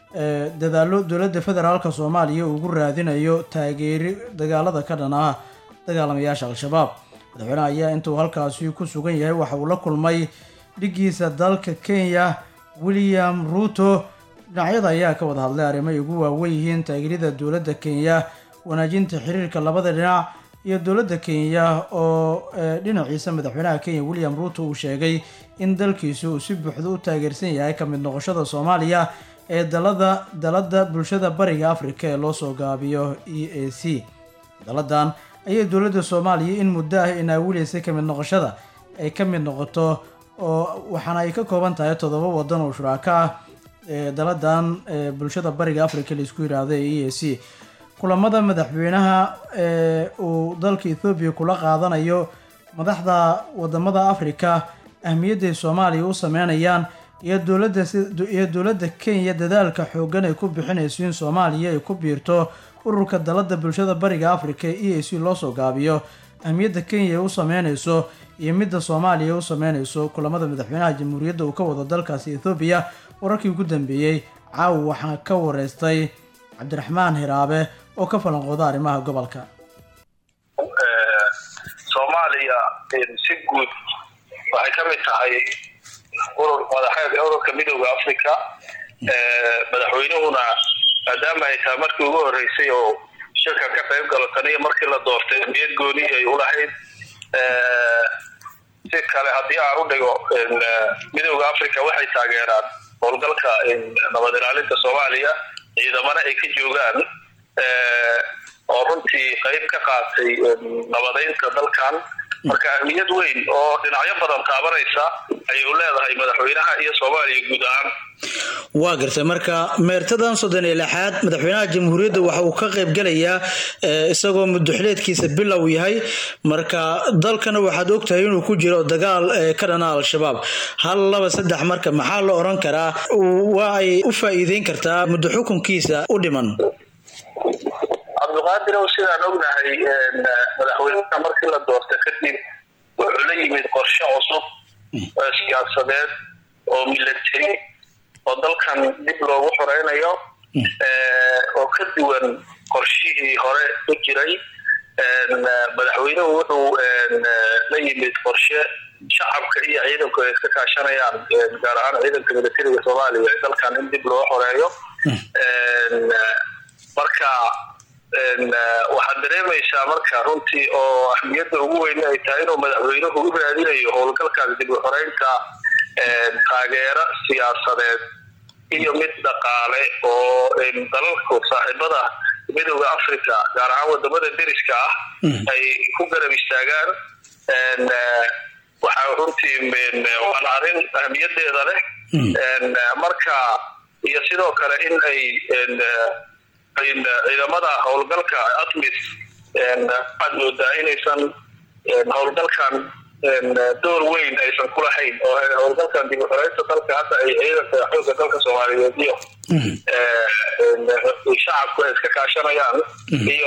dadaalo dowladda federaalk soomaaliya uu ugu raadinayo taageeri dagaalada ka dhan ah dagaalamayaasha al-shabaab madaxweynaha ayaa intuu halkaasi ku sugan yahay waxa uu la kulmay dhigiisa dalka kenya william ruto dhinacyada ayaa ka wada hadlay arrimo ay ugu waawen yihiin taageerida dowladda kenya wanaajinta xiriirka labada dhinac iyo dowladda kenya oo dhinaciisa madaxweynaha kenya william ruto uu sheegay in dalkiisu uu si buuxda u taageersan yahay ka mid noqoshada soomaaliya ee dalada dalada bulshada bariga afrika ee loosoo gaabiyo e a c daladan ayay dowladda soomaaliya in muddo ah inaawilaysay ka mid noqoshada ay ka mid noqoto oo waxaana ay ka kooban tahay toddoba wadan oo shuraako ah ee daladan bulshada bariga afrika laisku yiraahdo ee e a c kulamada madaxweynaha ee uu dalka ethoobiya kula qaadanayo madaxda wadamada afrika ahmiyadday soomaaliya u sameynayaan iyo dowladda iyo dowladda kenya dadaalka xoogan ay ku bixinayso in soomaaliya ay ku biirto ururka dalada bulshada bariga afrika ee e a c loosoo gaabiyo ahmiyadda kenya u sameynayso iyo midda soomaaliya u sameynayso kulamada madaxweynaha jamhuuriyadda uu ka wado dalkaasi ethoobiya wararkii ugu dambeeyey caawa waxaa ka wareystay cabdiraxmaan hiraabe oo ka falanqooda arrimaha gobolka soomaaliya si guud waxay ka mid tahay urur madaxeed ururka midooda africa madaxweynuhuna maadaama ay tahay markii ugu horeysay oo shirka ka qayb galo taniyo markii la doortay niyad gooni ay ulahayd si kale haddii aan u dhigo midooda africa waxay taageeraan howlgalka nabad ilaalinta soomaaliya ciidamana ay ka joogaan oo runtii qayb ka qaatay nabadeynta dalkan marka ahmiyad weyn oo dhinacyo badan taabanaysa ayay u leedahay madaxweynaha iyo soomaaliya guud ahaan waa gartay marka meertadan soddon iyo lixaad madaxweynaha jamhuuriyadda waxa uu ka qayb gelayaa isagoo muduxileedkiisa bilow yahay marka dalkana waxaad ogtahay inuu ku jiro dagaal ka dhana al-shabaab hal laba saddex marka maxaa la oran karaa waa ay u faa'iideyn kartaa muddo xukunkiisa u dhiman cabdiqaadirow sidaan ognahay madaxweynaha markii la doorta kadib wuxuu la yimid qorshe cusub oo siyaasadeed oo milatary oo dalkan dib loogu xoreynayo oo ka duwan qorshihii hore u jiray madaxweynuhu wuxuu la yimid qorshe shacabka iyo ciidanku ay iska kaashanayaan gaar ahaan ciidanka milatariga soomaaliya ee dalkan in dib loo xoreeyo marka waxaad dareemaysaa marka runtii oo ahmiyadda ugu weyn ay tahay inuu madaxweynuhu u raadinayo howlgalkaas dib u xoreynta taageero siyaasadeed iyo mid dhaqaale oo dalalku saaxiibada midooda africa gaar ahaan wadamada deriska ah ay ku garab istaagaan waxaa runtii waana arrin ahmiyadeeda leh marka iyo sidoo kale in ay ciidamada howlgalka atmis waxaad moodaa inaysan howlgalkan door weyn aysan ku lahayn oo howlgalkan dib u xoreysta dalka hadda ay ciidanka xoogga dalka soomaaliyeed iyo shacabku ay iska kaashanayaan iyo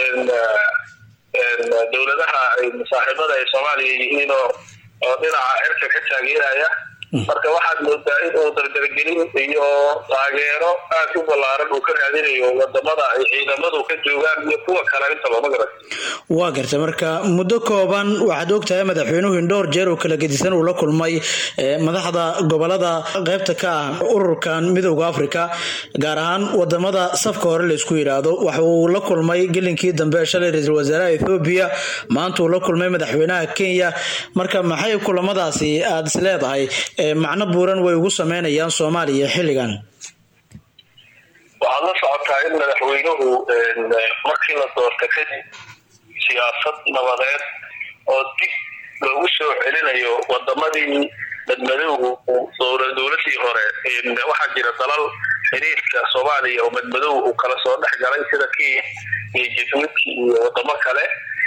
dowladaha saaxiibada ay soomaaliya yihiin oo oo dhinaca cirka ka taageeraya marka waxaad moodaa in uu dardargelin iyo taageero aad u ballaaran uu ka raadinayo wadamada ay ciidamadu ka joogaan iyo kuwa kale intaba magarat waa garta marka muddo kooban waxaad ogtahay madaxweynuhu in dhowr jeer oo kala gedisan uu la kulmay madaxda gobolada qaybta ka ah ururkan midowda africa gaar ahaan wadamada safka hore laysku yidhaahdo waxa uu la kulmay gelinkii dambe shalay ra-iisul wasaaraha ethoobiya maanta uu la kulmay madaxweynaha kenya marka maxay kulamadaasi aada is leedahay macno buuran way ugu sameynayaan soomaaliya xilligan waxaad la socotaa in madaxweynuhu markii la doorta kadib siyaasad nabadeed oo dib loogu soo celinayo wadamadii madmadowgu dowladii hore waxaa jira dalal xiriirka soomaaliya oo madmadow uu kala soo dhex galay sida kenya iyo jabuuti iyo wadamo kale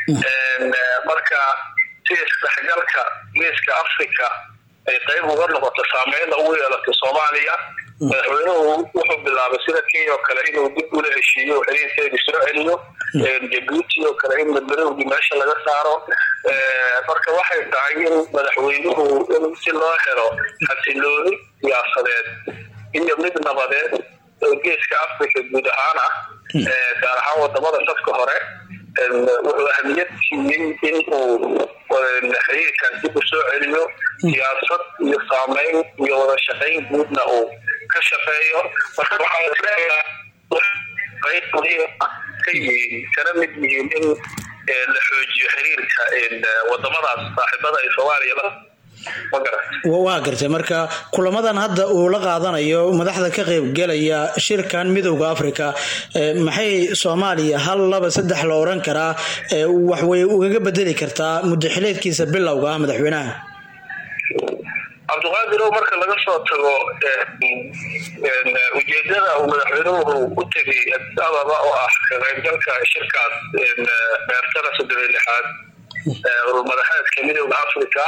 marka si isdhexgalka geeska africa ay qayb uga noqoto saameynna ugu yeelato soomaaliya madaxweynuhu wuxuu bilaabay sida kenya oo kale inuu dib ula heshiiyo xiriirkeedii soo celiyo jabuuti oo kale in madmadowgii meesha laga saaro marka waxay tahay in madaxweynuhu in si loo helo xasilooni siyaasadeed iyo mid nabadeed oo geeska africa guud ahaan ah gaar ahaan wadamada safka hore wuxuu ahmiyad siiyey in uu xiriirkan dib u soo celiyo siyaasad iyo saameyn iyo wada shaqayn guudna uu ka shaqeeyo marka waxaa qayb muhiim ah ka yihiin kana mid yihiin in la xoojiyo xiriirka wadamadaas saaxiibada ay soomaaliya la waa gartay marka kulamadan hadda uu la qaadanayo madaxda ka qaybgelaya shirkan midowda africa maxay soomaaliya hal laba saddex la oran karaa waxway ugaga bedeli kartaa mudaxileedkiisa bilowga ah madaxweynaha cabdiqaadirow marka laga soo tago ujeedada uu madaxweynuhu u tegay ababa oo ah ka qaybgalka shirkaas beertana soddon iyo lixaad ururmadaxeedka midowda africa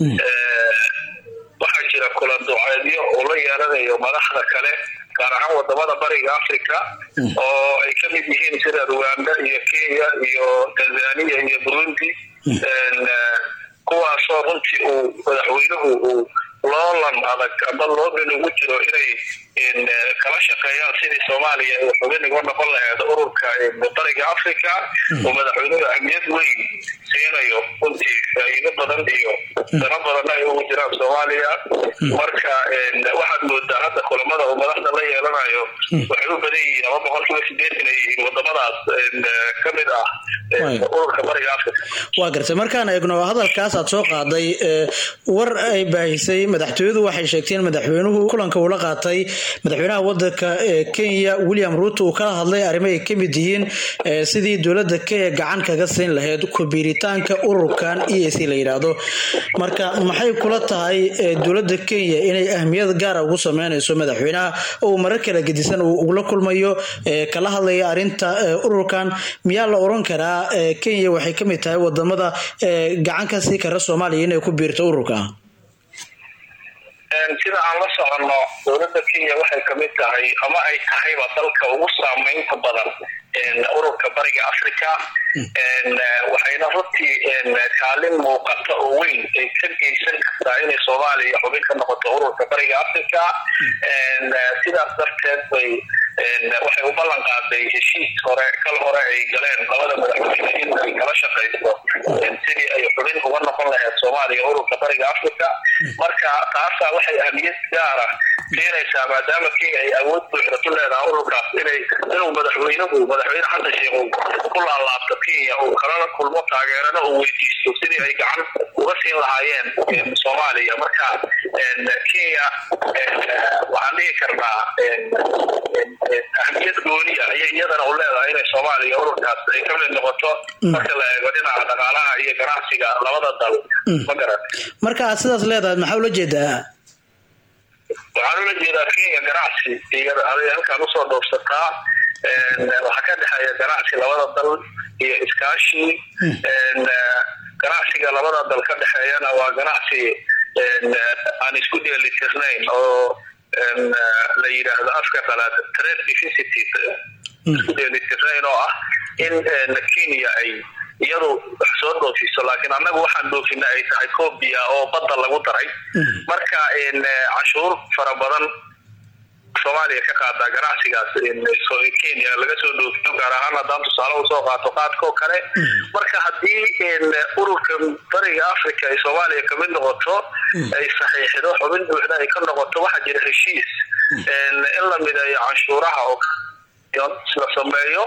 waxaa jira kulan duceedyo uu la yeelanayo madaxda kale gaar ahaan wadamada bariga africa oo ay ka mid yihiin sida rwanda iyo kenya iyo tanzania iyo burundi kuwaasoo runtii uu madaxweynuhu uu loolan adag amba loogan ugu jiro inay kala shaqeeyaan sidii soomaaliya ay xubin uga noqon laheed ururka bariga africa oo madaxweynuhu ahmiyad weyn siinayo runtii faa'iido badan iyo dano badanna ay ugu jiraan soomaaliya marka waxaad moodaa hadda kulamada uu madaxda la yeelanayo waxay u badan yihiin ama boqolkiiba sideetan ay yihiin wadamadaas ka mid ah ururka bariga africa waa gartay markaan eegno hadalkaas aad soo qaaday war ay baahisay madaxtooyadu waxay sheegteen madaxweynuhu kulanka uu la qaatay madaxweynaha wadanka kenya william ruuto uu kala hadlay arrimo ay ka mid yihiin sidii dowladda kenya gacan kaga siin lahayd kubiiritaanka ururkan e a c la yidhaahdo marka maxay kula tahay dowladda kenya inay ahmiyad gaara ugu sameynayso madaxweynaha oo marar kala gedisan uu ugula kulmayo kala hadlaya arrinta ururkan miyaa la oran karaa kenya waxay ka mid tahay wadamada gacan ka sii kara soomaaliya inay ku biirto ururka sida aan la soconno dowladda kenya waxay kamid tahay ama ay tahayba dalka ugu saameynta badan ururka bariga africa waxayna runtii kaalin muuqata oo weyn ay ka geysan kartaa inay soomaaliya xubin ka noqoto ururka bariga africa sidaas darteed bay waxay u ballan qaaday heshiis hore kal hore ay galeen labada madaxweyne in ay kala shaqayso sidii ay xubin uga noqon lahayd soomaaliya ururka bariga africa marka taasaa waxay ahmiyad gaara keenaysaa maadaama kenya ay awood buuxda ku leedahay ururkaas inay inuu madaxweynuhu madaxweyne xasan sheekh uu ku laalaabto kenya uu kalala kulmo taageerana uu weydiisto sidii ay gacan uga siin lahaayeen soomaaliya marka kenya waxaan dhihi karnaa ahmiyad gooniya ayay iyadana u leedahay inay soomaaliya ururkaas ay ka mid noqoto marka la eego dhinaca dhaqaalaha iyo ganacsiga labada dal ma garan marka aad sidaas leedahay maxaa ula jeedaa waxaan ula jeedaa kenya ganacsi iyo halkaan usoo dhoofsataa waxaa ka dhexeeya ganacsi labada dal iyo iskaashi ganacsiga labada dal ka dhexeeyana waa ganacsi aan isku dheelitirnayn oo la yidhaahdo afka qalaad trade deficit isku dheelitirnayn oo ah in kenya ay iyadu wax soo dhoofiso laakiin annagu waxaan dhoofina ay tahay cobia oo badda lagu daray marka cashuur fara badan soomaaliya ka qaadaa ganacsigaas kenya laga soo dhoofiyo gaar ahaan haddaan tusaale usoo qaato qaadka oo kale marka haddii ururka bariga africa ay soomaaliya kamid noqoto ay saxiixdo xubin buuxda ay ka noqoto waxaa jira heshiis in la mideeyo canshuuraha oo la sameeyo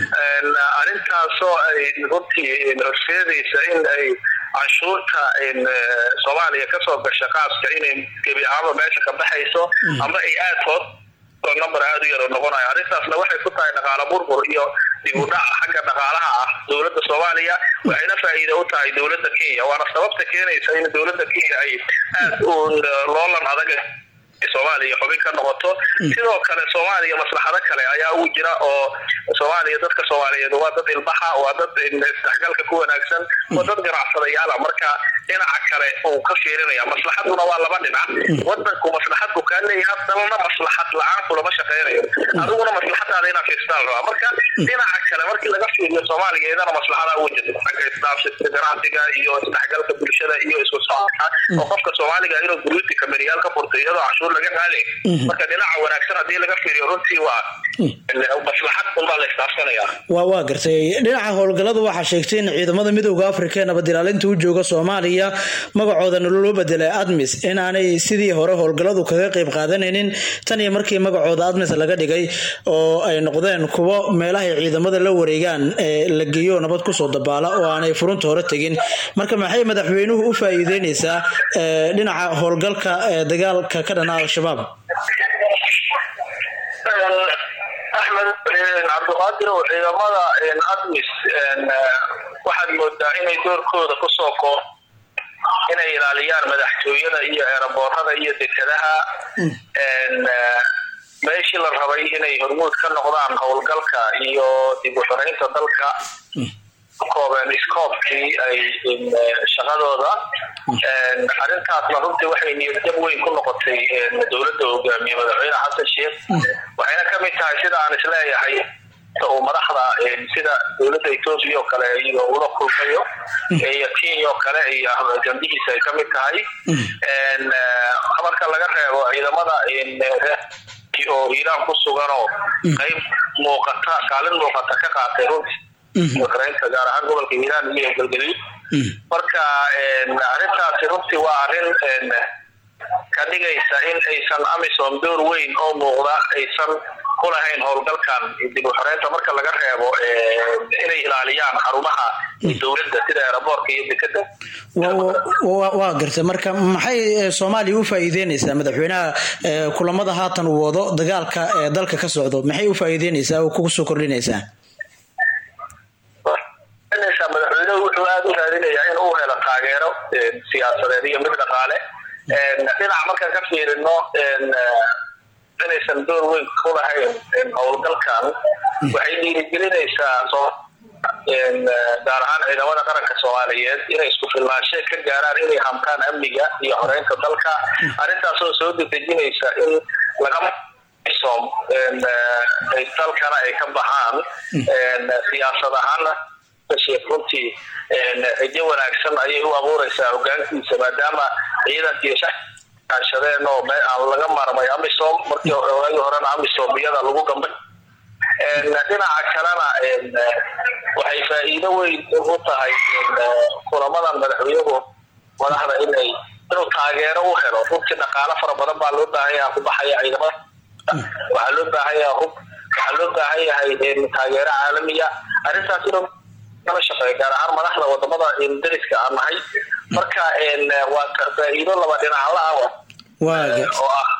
arrintaasoo ay runtii horseedaysa in ay canshuurta soomaaliya kasoo gasha qaaska inay gebi ahaanba meesha ka baxayso ama ay aad hoos number aad u yar oo noqonayo arrintaasna waxay ku tahay dhaqaala burbur iyo dib u dhac xagga dhaqaalaha ah dowladda soomaaliya waxayna faa'iida u tahay dowladda kenya waana sababta keenaysa in dowladda kenya ay aad u loolan adag soomaaliya xubin ka noqoto sidoo kale soomaaliya maslaxado kale ayaa ugu jira oo soomaaliya dadka soomaaliyeed waa dad ilbaxa waa dad isdhexgalka ku wanaagsan waa dad ganacsadayaala marka dhinaca kale uu ka fiirinaya maslaxaduna waa laba dhinac wadanku maslaxad buu kaa leeyahay dalna maslaxad la-aan kulama shaqeynayo adiguna maslaxadaada inaad fiirstaan rabaa marka dhinaca kale markii laga fiiriyo soomaaliya iyadana maslaxadaa ugu jirta xagga isdhaafsista ganacsiga iyo isdhexgalka bulshada iyo isku socodka oo qofka soomaaliga inuu guruuti kameriyaal ka furto iyadoo cashuur laga qaali marka dhinaca wanaagsan haddii laga fiiriyo runtii waa maslaxad unbaa la isdhaafsanaya waa waa gartay dhinaca howlgallada waxaa sheegtay in ciidamada midooda afrika ee nabad ilaalinta u jooga soomaaliya magacoodana loo bedelay admis inaanay sidii hore howlgalladu kaga qayb qaadanaynin tan iyo markii magacooda admis laga dhigay oo ay noqdeen kuwo meelahay ciidamada la wareegaan ee la geeyo nabad kusoo dabaala oo aanay furunta hore tegin marka maxay madaxweynuhu u faa'iideynaysaa dhinaca howlgalka ee dagaalka ka dhana al-shabaab axmed cabdiqaadir oo ciidamada admis waxaad moodaa inay doorkooda kusoo koo inay ilaaliyaan madaxtooyada iyo eeraboorada iyo dekadaha meeshii la rabay inay hormuud ka noqdaan howlgalka iyo dib u xoreynta dalka koobeen iskoobkii ay shaqadooda arrintaasna runtii waxay niyadjab weyn ku noqotay dowladda hogaamiye madaxweyne xasan sheekh waxayna ka mid tahay sida aan isleeyahay uu madaxda sida dowladda etoobiya oo kale iyo ula kulmayo iyo kenya oo kale iyo gambihiisa ay ka mid tahay marka laga reebo ciidamada oo hiiraan ku suganoo qayb muuqata kaalin muuqata ka qaatay runtii ukrainta gaar ahaan gobolka hiiraan iyo galgaduud marka arrintaasi runtii waa arrin ka dhigaysa in aysan amisom door weyn oo muuqda aysan ku lahayn howlgalkan dib u xoreynta marka laga reebo inay ilaaliyaan xarumaha dowladda sida eeraboorka iyo dekada waa gartay marka maxay soomaaliya u faa'iideynaysaa madaxweynaha kulamada haatan uu wado dagaalka ee dalka ka socdo maxay u faa'iideynaysaa oo kugu soo kordhinaysaa madaxweynuhu wuxuu aada u raadinayaa in uu helo taageero siyaasadeed iyo mid dhaqaale dhinaca markaan ka fiirino inaysan door weyn ku lahayn howlgalkan waxay dhiirigelinaysaa gaar ahaan ciidamada qaranka soomaaliyeed inay isku filnaanshe ka gaaraan inay hamtaan amniga iyo xoreynta dalka arrintaasoo soo dedejinaysa in laga som dalkana ay ka baxaan siyaasad ahaana sheekh runtii rajo wanaagsan ayay u abuureysaa hogaankiisa maadaama ciidankii shadeen oo aan laga maarmay amisom markii waagii horena amisom iyada lagu gambay dhinaca kalena waxay faa'iido weyn u tahay kulamadan madaxweynuhu madaxda inay inuu taageero u helo runtii dhaqaalo fara badan baa loo baahan yaha ku baxaya ciidamada waxaa loo baahan yaha hub waxaa loo baahan yahay taageero caalamiya arrintaas inuu kala shaqeeyo gaar ahaan madaxda wadamada dariska aan nahay marka waa faa'iido laba dhinacla ah oo ah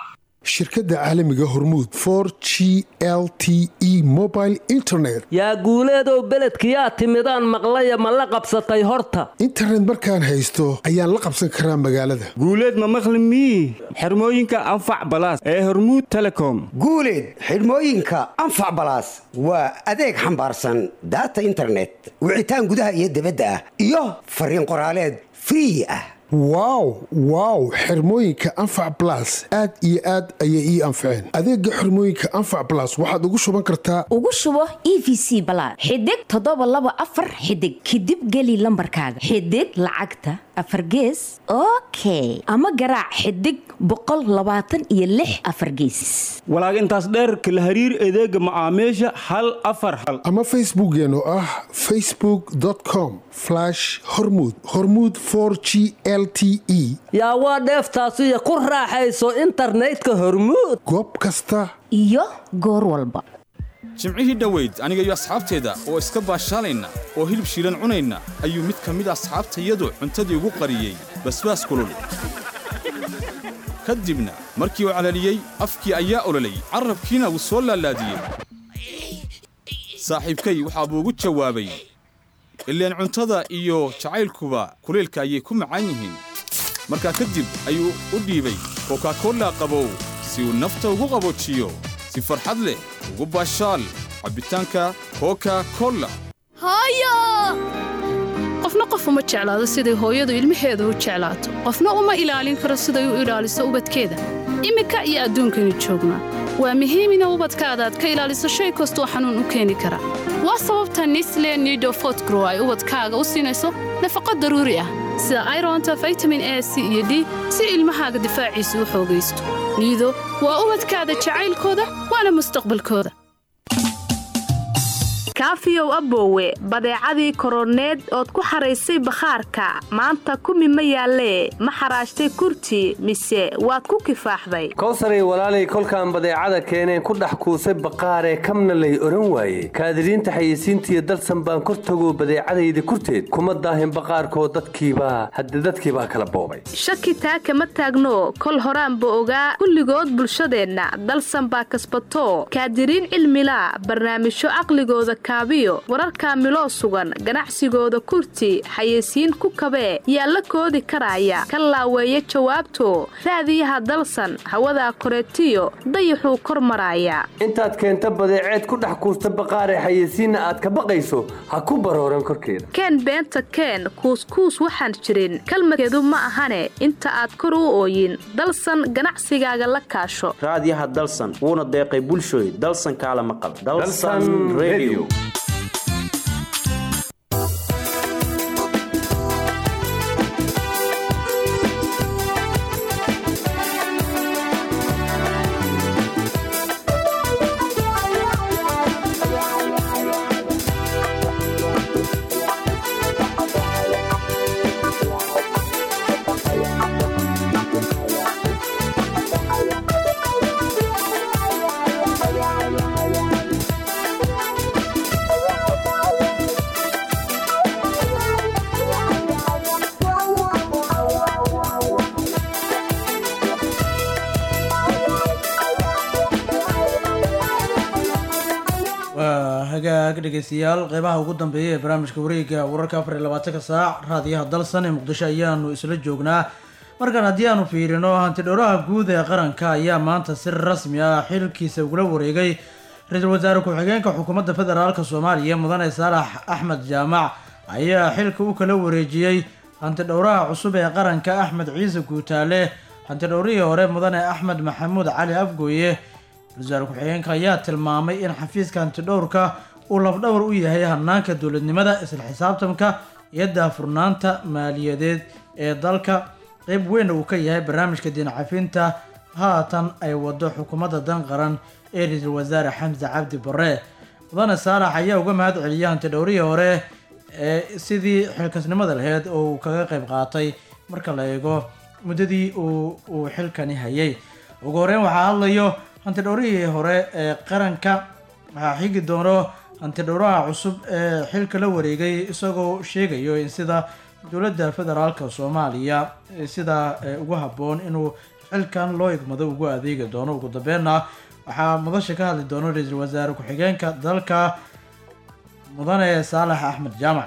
shirkadda caalamiga hormuud for g l t e mobile internet yaa guuleedow beledkiyaa timidaan maqlaya ma la qabsatay horta internet markaan haysto ayaan la qabsan karaa magaalada guuleed ma maqli mii xirmooyinka anfac balaas ee hormuud telecom guuleed xidhmooyinka anfac balaas waa adeeg xambaarsan daata internet wicitaan gudaha iyo dibadda ah iyo fariin qoraaleed free ah wow wow xirmooyinka anfac blas aad iyo aad ayay ii anfaceen adeega xirmooyinka anfac blas waxaad ugu shuban kartaa ugu shubo e v c balaad xidig toddoba laba afar xidig kadib geli lambarkaaga xidig lacagta afar gees okay ama garaac xidig boqol labaatan iyo lix afar gees walaag intaas dheerka la hariir adeega macaamiisha hal afar hal ama facebookkeen oo ah facebook com hormud hormud g l t e yaa waa dheeftaasiyo ku raaxayso internetka hormuud goob kasta iyo goor walba jimcihii dhoweyd aniga iyo asxaabteeda oo iska baashaalayna oo hilib shiilan cunayna ayuu mid ka mid asxaabtayadu cuntadii ugu qariyey basbaas kulul ka dibna markii uu calaliyey afkii ayaa ololay carrabkiina wuu soo laalaadiyey saaxiibkay waxaa buu ugu jawaabay ileen cuntada iyo jacaylkuba kulaylka ayay ku macaan yihiin markaa kadib ayuu u dhiibay kokakolla qabow si uu nafta ugu qaboojiyo si farxad leh ugu baashaal cabbitaanka koka kolla qofna qof uma jeclaado siday hooyadu ilmaheeda u jeclaato qofna uma ilaalin karo siday u ilaaliso ubadkeeda iminka iyo adduunkaynu joognaa waa muhiim ina ubadkaada aad ka ilaaliso shay kastoo xanuun u keeni kara waa sababta nisle nidofotgrow ay ubadkaaga u siinayso nafaqo daruuri ah sida ironta vitamin a c iyo d si ilmahaaga difaaciisu u xoogaysto niido waa ubadkaada jacaylkooda waana mustaqbalkooda kaafiyow aboowe badeecadii koroneed ood ku xaraysay bakhaarka maanta kumi ma yaallee ma xaraashtay kurti mise waad ku kifaaxday kowsaray walaalay kolkaan badeecada keeneen ku dhex kuusay baqaaree kamna lay odhan waaye kaadiriinta xayeysiintiiyo dalsan baan kor tago badeecadayda kurteed kuma daahin baqaarkoo dadkiibaa hadde dadkiibaa kala boobay shaki taa kama taagno kol horaanba ogaa kulligood bulshadeenna dalsan baa kasbato kaadiriin cilmilaa barnaamijyo caqligooda kaabiyo wararka miloo sugan ganacsigooda kurti xayeysiin ku kabee yaa la koodi karaya ka laaweeya jawaabto raadiyaha dalsan hawadaa koreetiyo dayaxuu kor maraaya intaad keenta badeeceed ku dhex kuusta baqaaree xayeysiinna aad ka baqayso ha ku barooran korkeeda keen beenta keen kuuskuus waxaan jirin kalmadkeedu ma ahane inta aad kor u ooyin dalsan ganacsigaaga la kaasho raadiyaha dalsan wuuna deeqay bulshooy dalsan kaala maqal waa hagaag dhegeystayaal qeybaha ugu dambeeya ee barnaamijka wareega wararka afar iyo labaatanka saac raadiyaha dalsan ee muqdisho ayaanu isla joognaa markaan haddii aanu fiirino hantidhowraha guud ee qaranka ayaa maanta si rasmi ah xilkiisa ugula wareegay ra-iisul wasaare ku-xigeenka xukuumadda federaalk soomaaliya mudane saalax axmed jaamac ayaa xilka u kala wareejiyey hantidhowraha cusub ee qaranka axmed ciise guutaale hantidhowrihii hore mudane axmed maxamuud cali afgooye wasaare ku-xigeenka ayaa tilmaamay in xafiiska hantidhowrka uu lafdhawar u yahay hanaanka dowladnimada isla xisaabtanka iyo daahfurnaanta maaliyadeed ee dalka qeyb weyn uu ka yahay barnaamijka diincafinta haatan ay wado xukuumadda dan qaran ee ra-iisul wasaare xamse cabdi bare mudane saalax ayaa uga mahad celiyay hantidhowrihii hore ee sidii xilkasnimada laheyd oo uu kaga qeyb qaatay marka la eego muddadii uu uu xilkani hayay ugu horeyn waxaa hadlayo hantidhowrihii hore ee qaranka waxaa xigi doono hantidhowraha cusub ee xilka la wareegay isagoo sheegayo in sida dowladda federaalka soomaaliya sida ugu habboon inuu xilkan loo igmado ugu adeegi doono ugu dambeynna waxaa madasha ka hadli doona ra-iisul wasaare ku-xigeenka dalka mudane saalax axmed jaamac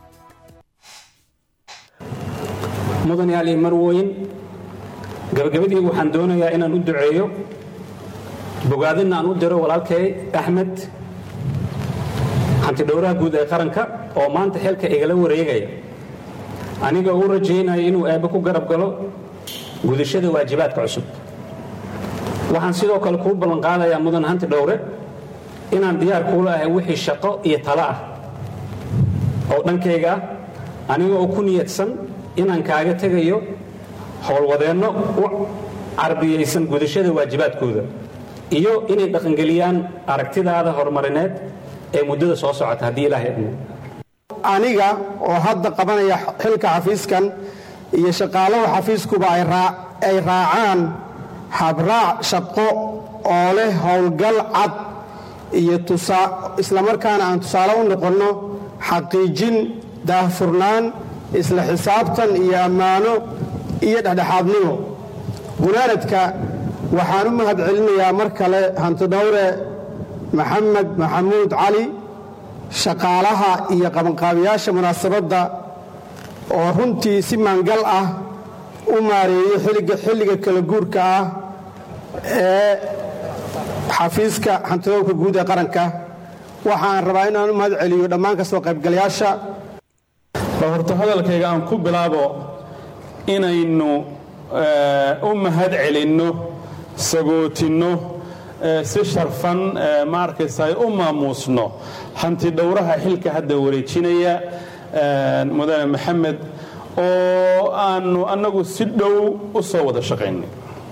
mudan yaali marwooyin gabagabadii waxaan doonayaa inaan u duceeyo bogaadina aan u diro walaalkay axmed hantidhowraha guud ee qaranka oo maanta xilka igala wareegaya aniga u rajaynaya inuu eebbe ku garab galo gudashada waajibaadka cusub waxaan sidoo kale kuu ballanqaadayaa mudan hanti dhowre inaan diyaar kuula ahay wixii shaqo iyo talo ah oo dhankayga ah aniga oo ku niyadsan inaan kaaga tegayo howlwadeenno u carbiyaysan gudashada waajibaadkooda iyo inay dhaqangeliyaan aragtidaada horumarineed ee muddada soo socota haddii ilaahay idmo aniga oo hadda qabanaya xilka xafiiskan iyo shaqaalaha xafiiskuba ay raa- ay raacaan habraac shaqo oo leh howlgal cad iyo tusaa islamarkaana aan tusaale u noqonno xaqiijin daahfurnaan isla xisaabtan iyo ammaano iyo dhexdhexaadnimo gunaanadka waxaan u mahad celinayaa mar kale hantidhowre maxamed maxamuud cali shaqaalaha iyo qabanqaabiyaasha munaasabadda oo runtii si maangal ah u maareeyey xilliga xilliga kala guurka ah ee xafiiska hantidhowrka guud ee qaranka waxaan rabaa inaan u mahad celiyo dhammaan kasoo qaybgalayaasha bal horta hadalkayga aan ku bilaabo inaynu eh, u mahad celinno sagootinno eh, si sharfan eh, ma arkaysa u maamuusno hanti dhowraha xilka hadda wareejinaya eh, mudane maxamed oo aanu annagu si dhow u soo wada shaqaynay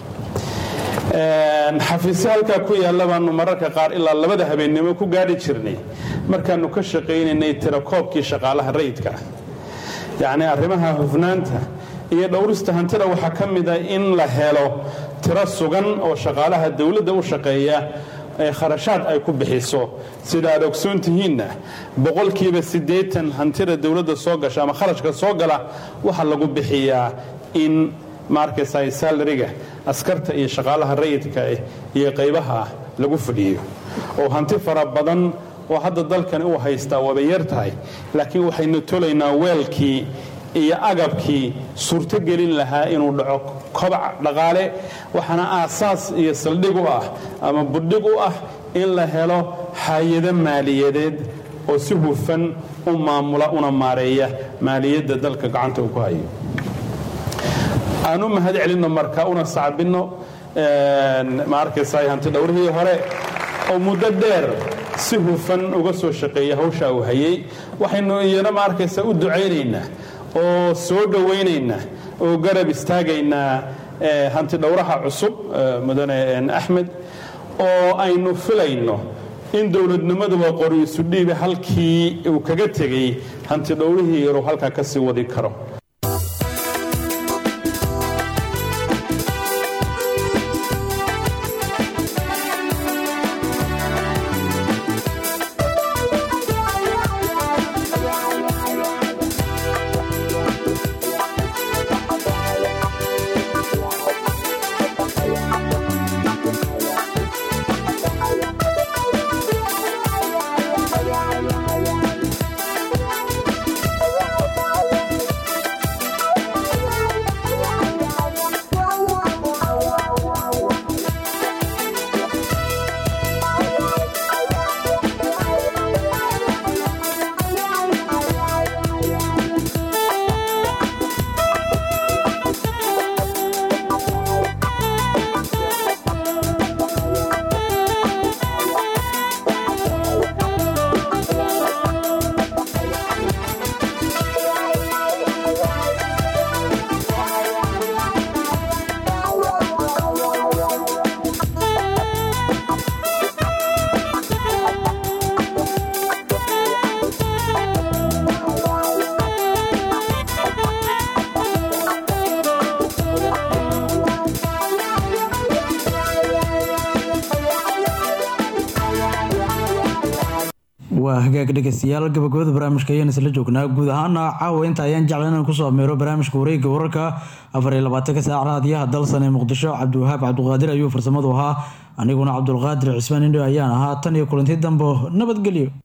xafiisyo halkaa ku yaalla baanu mararka qaar ilaa labada habeennimo ku gaadhi jirnay markaannu ka shaqaynaynay tirakoobkii shaqaalaha rayidka ah yacni arrimaha hufnaanta iyo dhowrista hantida waxaa ka mid a in la helo tiro sugan oo shaqaalaha dowladda u shaqeeya ee kharashaad ay ku bixiso sida aad ogsoon tihiinna boqolkiiba siddeetan hantida dowladda soo gasha ama kharashka soo gala waxaa lagu bixiyaa in maarkaysa salariga askarta iyo shaqaalaha rayidka ah iyo qaybaha lagu fadhiyo oo hanti fara badan oo hadda dalkani u haystaa waaba yar tahay laakiin waxaynu tolaynaa weelkii iyo agabkii suurtogelin lahaa inuu dhaco kobac dhaqaale waxaana aasaas iyo saldhig u ah ama budhig u ah in la helo hay-ado maaliyadeed oo si hufan u maamula una maareeya maaliyadda dalka gacanta uu ku hayo aan u mahad celinno marka una sacbinno ma arkaysa hanti dhowrihii hore oo muddo dheer si hufan uga soo shaqeeya hawshaa uu hayay waxaynu iyana ma arkaysa u ducaynaynaa oo soo dhowaynaynaa oo garab istaagaynaa hanti dhowraha cusub mudane axmed oo aynu filayno in dowladnimaduba qoriisu dhiibe halkii uu kaga tegey hanti dhowrihii yaruu halkaa ka sii wadi karo waa hagaag dhegeystayaal gabagabada barnaamijka ayaan isla joognaa guud ahaana caawa inta ayaan jeclan inaan kusoo ameero barnaamijka wareegga wararka afar iyo labaatanka saac raadiyaha dalsan ee muqdisho cabdiwahaab cabdiqaadir ayuu farsamadu ahaa aniguna cabdulqaadir cismaan indho ayaan ahaa tan iyo kulanti dambo nabadgelyo